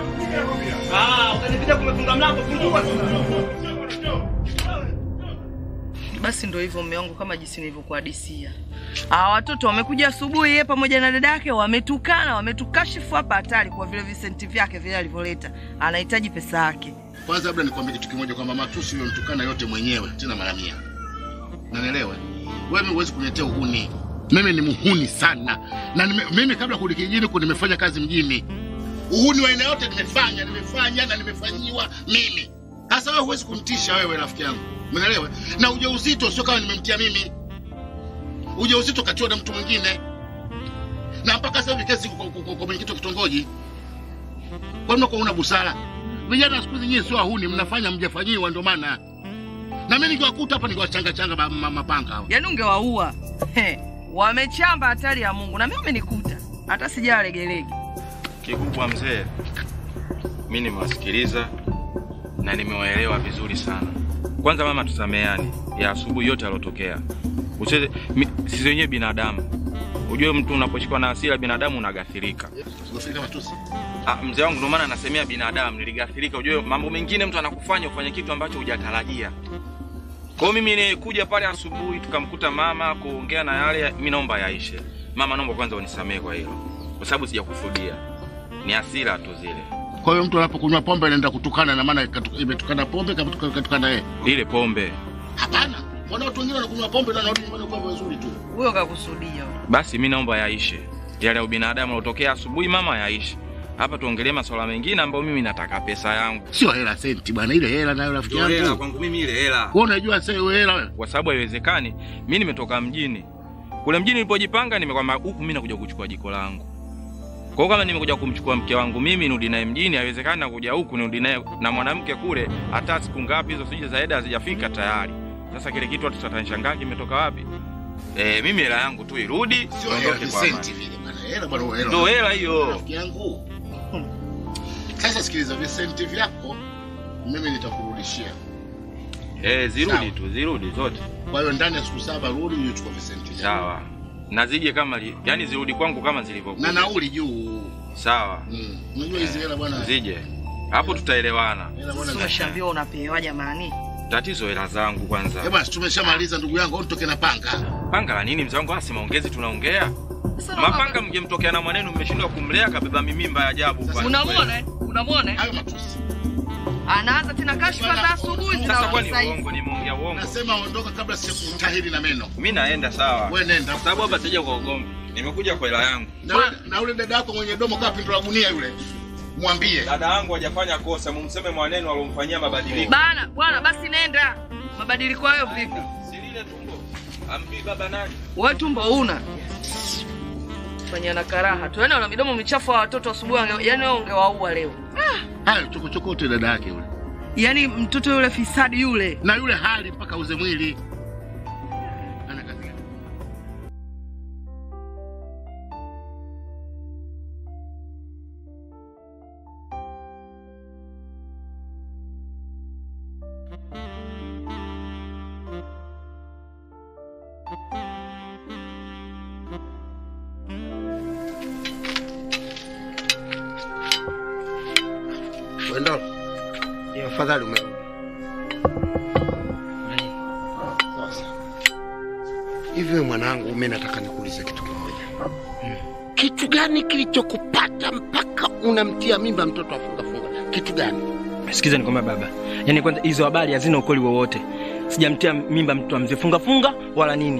Ah, ukanipita kumefunga mlango fungua sasa. Basi ndo hivyo mume wangu, kama jinsi nilivyokuhadisia. Hawa watoto wamekuja asubuhi, yeye pamoja na dada yake wametukana, wametukashifu hapa hatari kwa vile visenti vyake vile alivyoleta. Anahitaji pesa yake. Kwanza labda nikwambie kitu kimoja kwamba matusi umemtukana yote mwenyewe tena mara mia. Unanielewa? Wewe huwezi kuniletea uhuni. Mimi ni muhuni sana. Na nime, mimi kabla kurudi kijijini ku nimefanya kazi mjini. Uhuni wa aina yote nimefanya, nimefanya na nimefanyiwa mimi. Sasa wewe huwezi kumtisha wewe rafiki yangu. Umeelewa? Na ujauzito sio kama nimemtia mimi. Ujauzito katiwa na mtu mwingine. Na mpaka sasa hivi kesi kwa- kwa kwa- kwa mwenyekiti wa kitongoji. Kwa nini una busara? Vijana siku hizi nyinyi sio wahuni, mnafanya mjafanyiwa, ndio maana. Na mimi nikiwakuta hapa nikiwachanga changa ma- ma- mapanga hao. Yaani ungewaua. He, Wamechamba hatari ya Mungu na mimi wamenikuta. Hata sijaa legelege. Kikubwa mzee, mi nimewasikiliza na nimewaelewa vizuri sana. Kwanza mama, tusameane ya asubuhi yote yalotokea. Usiwe- mi- Sisi wenyewe binadamu, ujue mtu unaposhikwa na hasira binadamu unagathirika. Sikufika matusi. Ah, mzee wangu, ndio maana nasemea binadamu, niligathirika. Ujue mambo mengine mtu anakufanya ufanye kitu ambacho hujatarajia. Kwa hiyo mimi nikuja pale asubuhi tukamkuta mama kuongea na yale, mi naomba yaishe. Mama, naomba kwanza unisamehe kwa hilo, kwa sababu sijakusudia, ni hasira tu zile. Kwa hiyo mtu anapokunywa pombe anaenda kutukana na maana katu- imetukana pombe katuka- katukana yeye. Ile pombe Hapana. Mbona watu wengine wanakunywa pombe na wanarudi nyumbani kwa vizuri tu. Huyo kakusudia. basi, mi naomba yaishe yale ya ubinadamu yalotokea asubuhi, mama, yaishe. Hapa tuongelee masuala mengine ambayo mimi nataka pesa yangu. Sio hela senti bwana, ile hela nayo rafiki Ndio hela yangu. kwangu mimi, ile hela Wewe unajua sasa hiyo hela wewe? kwa sababu haiwezekani. Mi nimetoka mjini Kule mjini nilipojipanga nimekwamba huku mimi nakuja kuchukua jiko langu. Kwa hiyo kama nimekuja kumchukua mke wangu mimi nirudi naye mjini, haiwezekani nakuja huku nirudi naye na mwanamke kule, hata siku ngapi hizo sije za eda hazijafika tayari. Sasa kile kitu watu watanishangaa kimetoka wapi? Eh, mimi hela yangu tu irudi, Sio hela niondoke kwa amani. Vicenti vile bwana. Hela bwana hela. Ndio hela hiyo. Rafiki yangu. Sasa sikiliza Vicenti vyako mimi nitakurudishia. Eh, zirudi Sawa. tu, zirudi zote. Kwa hiyo ndani ya siku saba rudi uje uchukue Vicenti. Sawa. Na zije kama li, yani zirudi kwangu kama Na zilivyokuja. nauli juu. Sawa. Mm. Unajua hizi hela bwana. Zije. Hapo tutaelewana. Hela bwana. Umeshaambiwa unapewa jamani. Tatizo hela zangu Eh kwanza. bwana, tumeshamaliza ndugu yangu, au nitoke na panga. Panga la nini mzee wangu? Asi maongezi tunaongea. Sasa Mapanga mngemtokea na mwanenu mmeshindwa kumlea kabeba mimimba ya ajabu. kwani Unamwona? eh? Unamwona? eh? Hayo matusi. Anaanza tena kashfa za asubuhi kweli? Sasa kwani zinawaza hivi. uongo nimeongea uongo. Nasema ondoka kabla sijakutahiri na meno. Mimi naenda sawa. Wewe nenda. Kwa sababu hapa sija kwa ugomvi. Nimekuja kwa hela yangu. Na ule, na ule dada yako mwenye domo kaa pindo la gunia yule. Mwambie. Dada yangu hajafanya kosa, mumseme mwanenu alomfanyia mabadiliko. Bana, bwana basi nenda. Mabadiliko hayo vipi? Silile tumbo. Ampi baba nani? Wewe tumbo una. Fanya na karaha tu. Yaani una midomo michafu wa watoto asubuhi, wange- yaani wewe ungewaua leo. Hayo chokochokote dada yake yule. Yaani mtoto yule fisadi yule. Na yule hali mpaka uze mwili. Ana kazi gani? Wendo, afadhali umerudi. Sasa hivi wewe mwanangu, mimi nataka nikuulize kitu kimoja. Kitu gani kilichokupata mpaka unamtia mimba mtoto afunga funga? Kitu gani? Sikiza nikwambia baba, yaani kwanza hizo habari hazina ukweli wowote. Sijamtia mimba mtu wa mzee funga funga wala nini.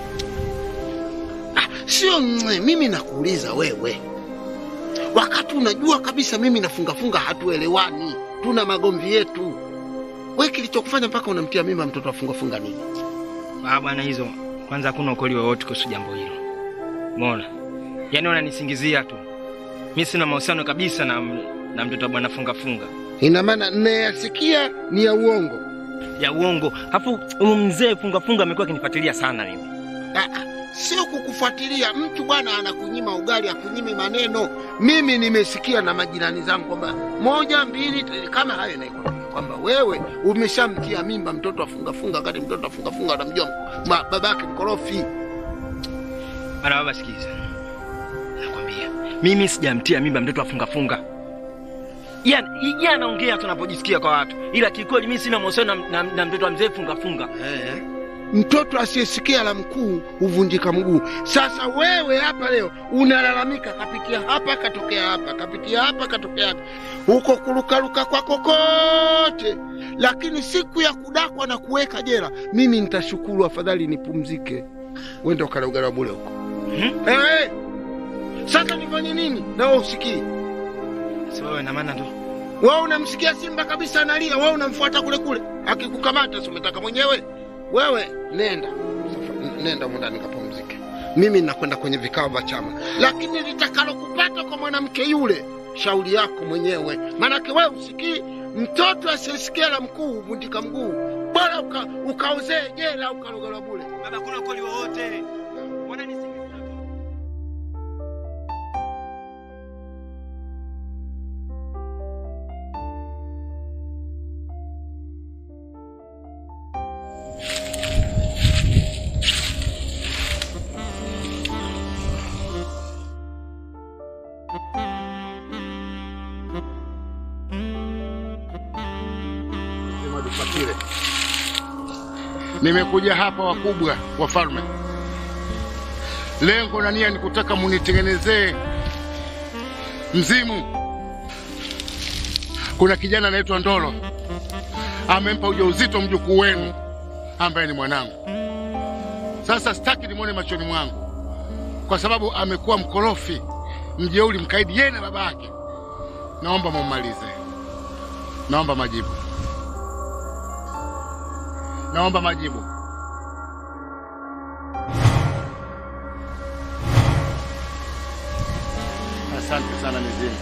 Ah, sio mwe, mimi nakuuliza wewe, wakati unajua kabisa mimi nafunga funga, hatuelewani, tuna magomvi yetu. We kilichokufanya mpaka unamtia mimba mtoto afunga funga nini? Ah bwana, hizo kwanza hakuna ukweli wowote kuhusu jambo hilo. Umeona? Yaani wananisingizia tu. Mimi sina mahusiano kabisa na na mtoto wa bwana funga funga. Ina maana nayasikia ni ya uongo. Ya uongo. Hapo huyu mzee funga funga amekuwa akinifuatilia sana mimi. Ah, ah, sio kukufuatilia mtu bwana, anakunyima ugali, akunyimi maneno. Mimi nimesikia na majirani zangu kwamba moja mbili t- kama hayo inakwambia kwamba wewe umeshamtia mimba mtoto afunga funga, wakati mtoto afunga funga anamjua ma- babake mkorofi. Bana baba, sikiza. Nakwambia, mimi sijamtia mimba mtoto afunga funga. Yaani yeye anaongea tunapojisikia kwa watu. Ila kikweli mimi sina mahusiano na, na, na mtoto wa mzee funga funga. Mtoto asiyesikia la mkuu huvunjika mguu. Sasa wewe hapa leo unalalamika, kapitia hapa katokea hapa, kapitia hapa katokea hapa, huko kurukaruka kwako kote, lakini siku ya kudakwa na kuweka jela, mimi nitashukuru, afadhali nipumzike. Wende ukale ugali wa bure huko. Hmm? Eh, eh. Sasa nifanye nini? Na wewe usikii? Si wewe na maana ndo. Wewe unamsikia simba kabisa analia, wewe unamfuata kule kule, akikukamata si umetaka mwenyewe? Wewe nenda Safa- nenda mundani kapumzike, mimi nakwenda kwenye vikao vya chama, lakini litakalokupata kwa mwanamke yule, shauri yako mwenyewe, maanake wewe usikii. Mtoto asiyesikia la mkuu huvundika mguu, bora uka, ukaozee jela ukalogala bure. Baba, kuna ukweli wowote. Wananisingizia tu. Sema tufuatile. Nimekuja hapa wakubwa wafalme, lengo na nia ni kutaka munitengenezee mzimu. Kuna kijana anaitwa Ndolo amempa ujauzito mjukuu wenu ambaye ni mwanangu. Sasa sitaki nimwone machoni mwangu, kwa sababu amekuwa mkorofi, mjeuri, mkaidi, yeye na baba yake. Naomba mummalize, naomba majibu. Naomba majibu. sana mizimu.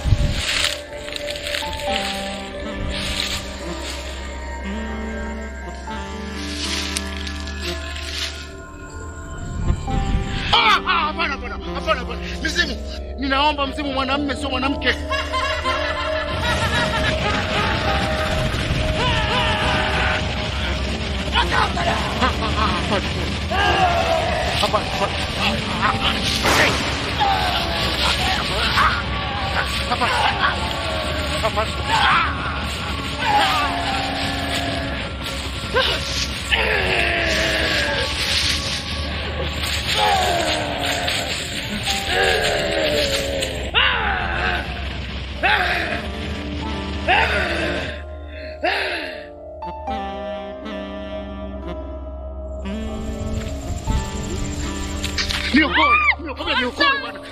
Ah, ah, Hapana, hapana, hapana, hapana. Mizimu, ninaomba mzimu mwanamume, sio mwanamke. Niokoe, niokoe, niokoe bwana.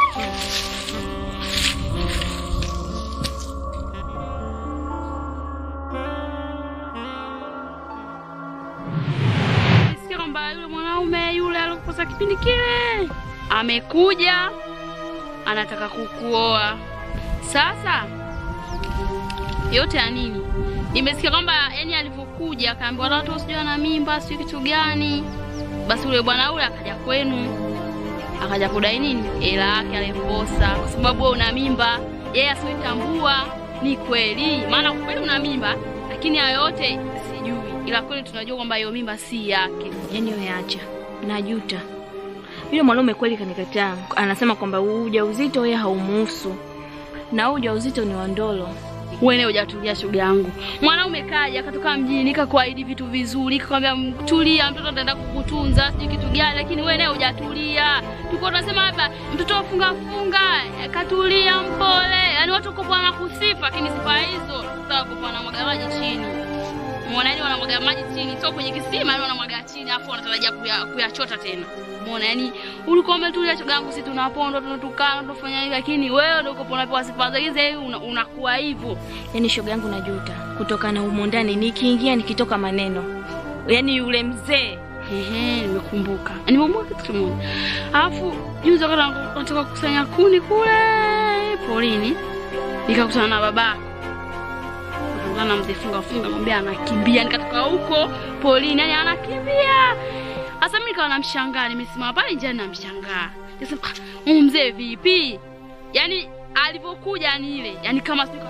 Nisikia kwamba yule mwanaume yule alikosa kipindi kile amekuja anataka kukuoa. Sasa yote ya nini? Nimesikia kwamba yani alivyokuja akaambiwa watu sijui ana mimba sijui kitu gani. Basi yule bwana yule akaja kwenu akaja kudai nini hela yake aliposa, kwa sababu wewe una mimba, yeye asioitambua ni kweli, maana kweli una mimba, lakini hayo yote sijui, ila kweli tunajua kwamba hiyo mimba si yake. Yaani wewe acha, najuta. Yule mwanaume kweli kanikataa, anasema kwamba huu ujauzito yeye haumuhusu na huu ujauzito ni wa Ndolo. Wewe hujatulia shoga yangu. Mwanaume kaja akatoka mjini kakuahidi vitu vizuri, kakwambia "Mm, tulia, mtoto ataenda kukutunza, sijui kitu gani, lakini wewe naye hujatulia. Tuko tunasema hapa mtoto afunga funga, eh, katulia mpole. Yaani watu uko bwana kusifa, lakini sifa hizo sasa uko bwana mwaga maji chini. Muona yani wanamwaga maji chini, sio kwenye kisima, yani wanamwaga chini afu wanatarajia kuya- kuyachota tena. Muona yani ulikuwa umetulia shoga yangu, sisi tunapondwa, tunatukana, tunafanya hivi, lakini wewe ndio uko unapewa sifa za hizi, una- unakuwa hivyo. Yaani shoga yangu najuta kutokana humo ndani, nikiingia nikitoka maneno, yaani yule mzee Ehe, nimekumbuka. Nimekumbuka kitu kimoja. Alafu juzi wakati nataka kukusanya kuni kule porini, nikakutana na baba. Nikakutana na mzee funga funga, mwambia anakimbia, nikatoka huko porini, yani anakimbia. Sasa mimi nikawa namshangaa, nimesimama pale njiani namshangaa. Nikasema, "Ah, huyu mzee vipi? Yaani alivyokuja ni ile, yani kama sio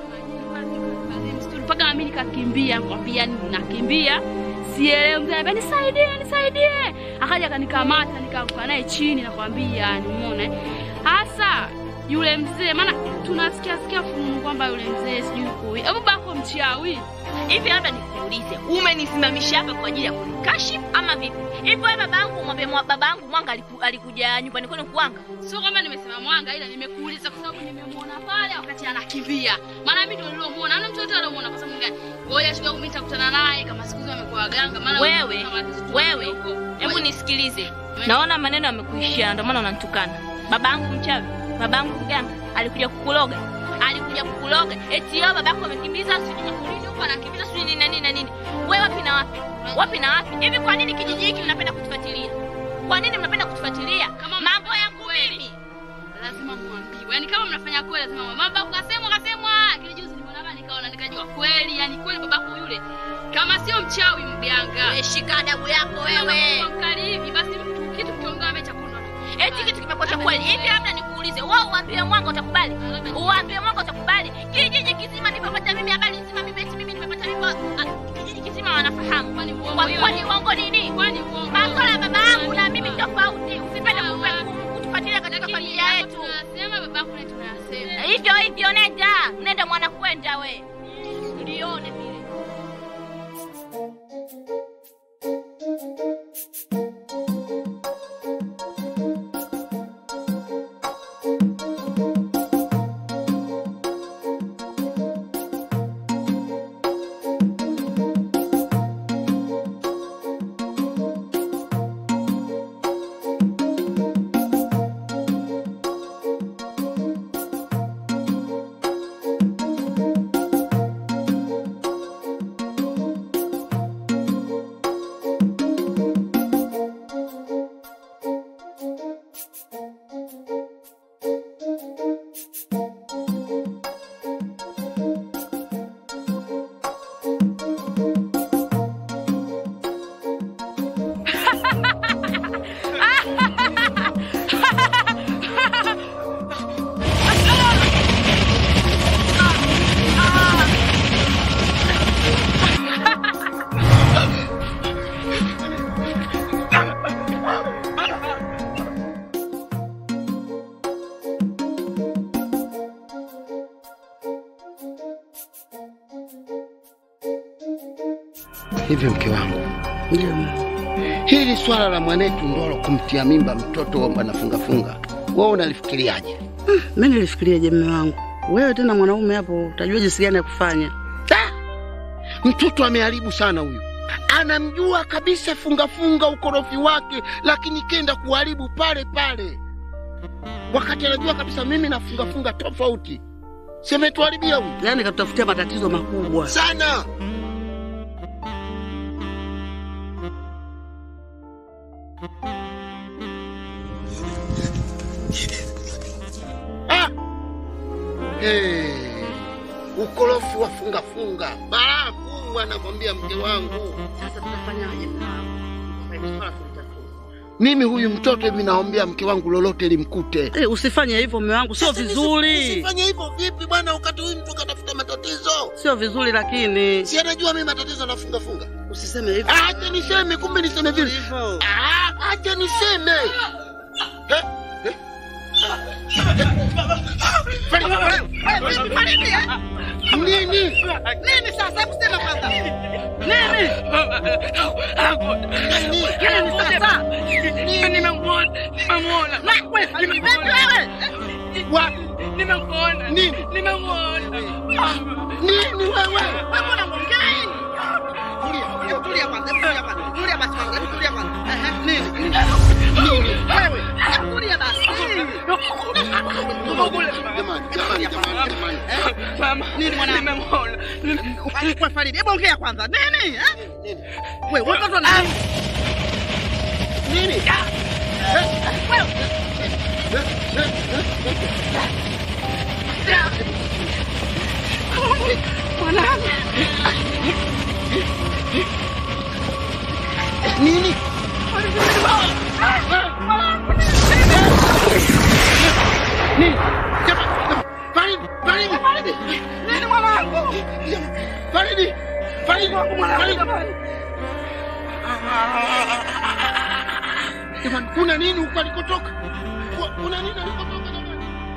mpaka nami nikakimbia, nikamwambia nakimbia sielewi mzee anambia nisaidie nisaidie akaja akanikamata nikaanguka naye chini nakwambia nimuone hasa yule mzee maana tunasikia sikia fununu kwamba yule mzee sijui kui hebu bako mchawi Hivi labda nikuulize, umenisimamisha hapa kwa ajili ya kunikashifu ama vipi? Hivi wewe babangu mwambie mwa babangu Mwanga aliku, alikuja nyumbani kwenu kuanga? sio kwamba nimesema mwanga ila nimekuuliza kwa sababu nimemwona pale wakati anakimbia maana mimi ndio niliomuona ana mtoto aliomuona kwa sababu gani ngoja siku mimi nitakutana naye kama siku hizo amekuwa waganga maana Wewe, kama sisi wewe, tuko- Hebu nisikilize. naona maneno yamekuishia, ndio maana unanitukana. Babangu mchawi, babangu mganga alikuja kukuloga. Alikuja kukuloga. Eti yao babako amekimbiza sijui makulini huko anakimbiza sijui nini na nini na nini. Wewe wapi na wapi? Wapi na wapi? Hivi kwa nini kijiji hiki mnapenda kutufuatilia? Kwa nini mnapenda kutufuatilia? Kama Mambo mnafanya yangu kweli. mimi. lazima muambiwe. Yaani kama mnafanya kweli lazima muambiwe. Baba kasemwa kasemwa. Kile juzi nimeona hapa nikaona nikajua kweli, yani kweli babako yule kama sio mchawi mganga. Wewe shika adabu yako wewe. Kama mkali hivi basi mtu kitu kitonga mecha kuna. Eti kitu kimekuwa cha kweli. Hivi labda nikuulize, wewe uambie Mwanga utakubali? Uambie Mwanga utakubali? Kijiji kizima nimepata mimi habari nzima mimi eti mimi nimepata mimba. Ah, Kijiji kizima wanafahamu. Kwani uongo Kwa- hiyo? Kwani uongo nini? Kwani uongo? Masuala ya baba yangu na mimi tofauti. Usipende kupe- kutufuatilia katika Lakini familia hapo yetu. tunasema babako na tunasema. Hivyo hivyo nenda. Nenda mwana kwenda we. Ulione vile. Hivi mke wangu, Ndio. hili swala la mwanetu Ndolo kumtia mimba mtoto wa anafungafunga, wewe unalifikiriaje? Mimi nilifikiriaje mume wangu? Wewe tena mwanaume hapo utajua jinsi gani ya kufanya. Mtoto ameharibu sana huyu, anamjua kabisa fungafunga ukorofi wake, lakini kenda kuharibu pale pale, wakati anajua kabisa mimi na fungafunga tofauti. Semetuharibia huyu Yaani katutafutia matatizo makubwa. sana. Ah! Hey, ukorofi wa fungafunga balaa kubwa, nakwambia mke wangu. Sasa tutafanyaje mume wangu? Mimi huyu mtoto hivi naombea mke wangu lolote limkute. Eh, usifanye hivyo mume wangu, sio vizuri. Usifanye hivyo vipi bwana, wakati huyu mtu katafuta matatizo. Sio vizuri lakini. Si anajua mimi matatizo nafunga funga. Usiseme hivyo. Acha niseme, kumbe niseme vile. Ah, acha niseme. Eh, eh. Nini? Nini sasa? Hebu sema kwanza. Nini? Nini sasa? Nimemwona, nimemwona. Na wewe, vipi wewe? Wapi? Nimemwona. Nini? Nimemwona. Nini wewe? Wewe mbona unaongea nini? Tulia, hebu tulia kwanza, hebu tulia kwanza. Tulia basi kwanza, hebu tulia kwanza. Ehe, nini? Nini? Wewe, hebu tulia basi. Jamani, jamani, jamani, jamani. Mama, Nini mwanangu? nimemwona. Wewe Faridi, hebu ongea kwanza. Nini? eh? Wewe, watoto na Nini? Nini? Nini? Jamani, Faridi, Faridi, Faridi. nini mwanangu? Faridi, Faridi, Faridi. Jamani, kuna nini huko alikotoka? Ku- Kuna nini alikotoka jamani?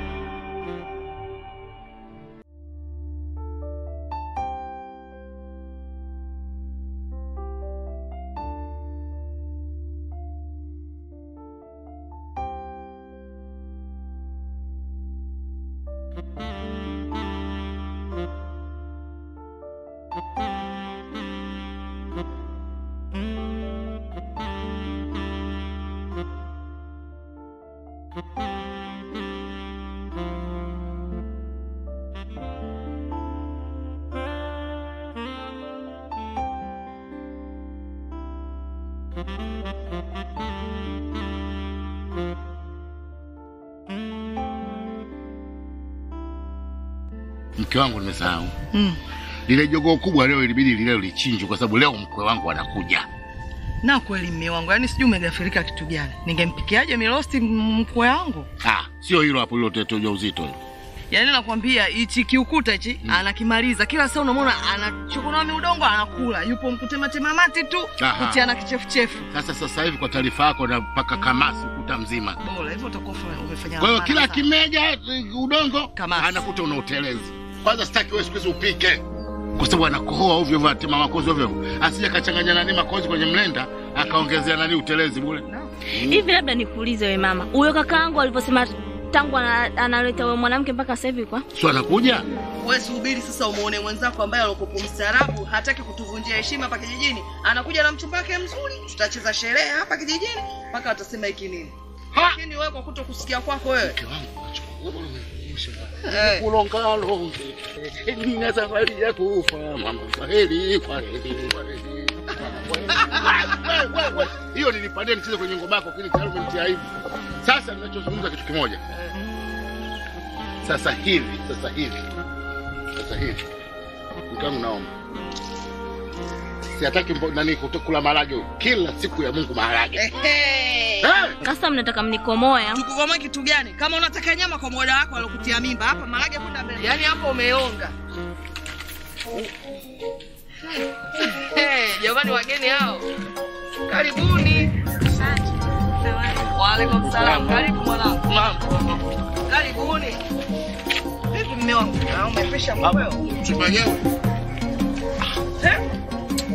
Mke wangu nimesahau. Mm. Lile jogoo kubwa leo ilibidi lile lichinjwe kwa sababu leo mkwe wangu anakuja. Na kweli mme wangu, yaani sijui umegafirika kitu gani. Ningempikiaje mirosti m- mkwe wangu? Ah, sio hilo hapo liloteta ujauzito hilo. Yaani nakwambia hichi kiukuta hichi anakimaliza kila saa, unamwona anachukunua miudongo anakula, yupo mkutematema mate tu Aha. kutiana kichefuchefu. Sasa sasa hivi kwa taarifa yako na mpaka kamasi ukuta mzima. Bora hivyo utakuwa ufa- umefanya. Kwa hiyo maana kila sana. kimeja eh, udongo anakuta una utelezi. Kwanza sitaki wewe siku hizi upike. Kwa sababu anakohoa ovyo ovyo atema makozi ovyo ovyo. Asije kachanganya nani makozi kwenye mlenda akaongezea nani utelezi bure. Hivi labda nikuulize we mama, huyo kakaangu alivyosema tangu ana- analeta huyo mwanamke mpaka sasa hivi kwa Sio anakuja? Wewe subiri sasa umuone mwenzako ambaye alikopo mstaarabu, hataki kutuvunjia heshima hapa kijijini. Anakuja na mchumba wake mzuri, tutacheza sherehe hapa kijijini mpaka watasema hiki nini. Lakini wewe kwa kuto kusikia kwako wewe. Eh. Kulongalonge, nina safari ya kufa, mama kwaheri, kwaheri, kwaheri. Wewe, wewe, wewe. Hiyo nilipandia nicheze kwenye ngoma yako lakini tayari umenitia aibu. Sasa ninachozungumza kitu kimoja. Sasa hivi, sasa hivi. Sasa hivi. Mkangu naomba. Siataki mbo- nani kuto- kula maharage huyu. kila siku ya Mungu maharage. sasa mnataka mnikomoe au? Tukukomoe kitu gani? Kama unataka nyama kwa moda wako alokutia mimba hapa marage kwenda mbele. Yaani hapo umeonga. Hey, jamani wageni hao. Karibuni. Waalaikum salam. Karibu mwanangu. Karibuni. Vipi mume wangu? Ah, Umepesha mambo. Mchumba wenyewe. Eh?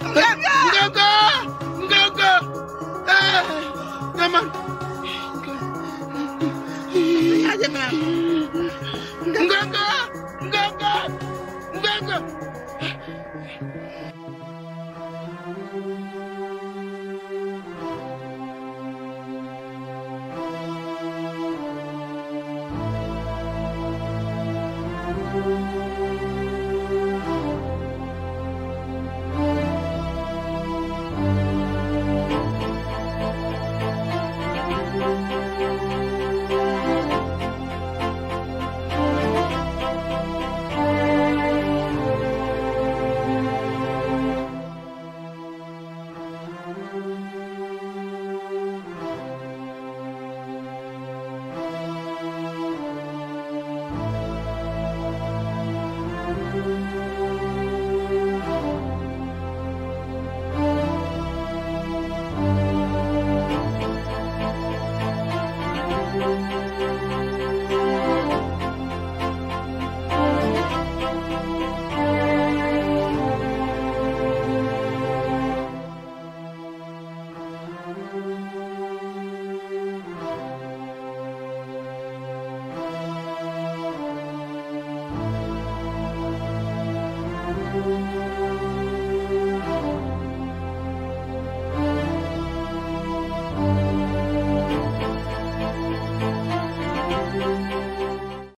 Mganga! Mganga!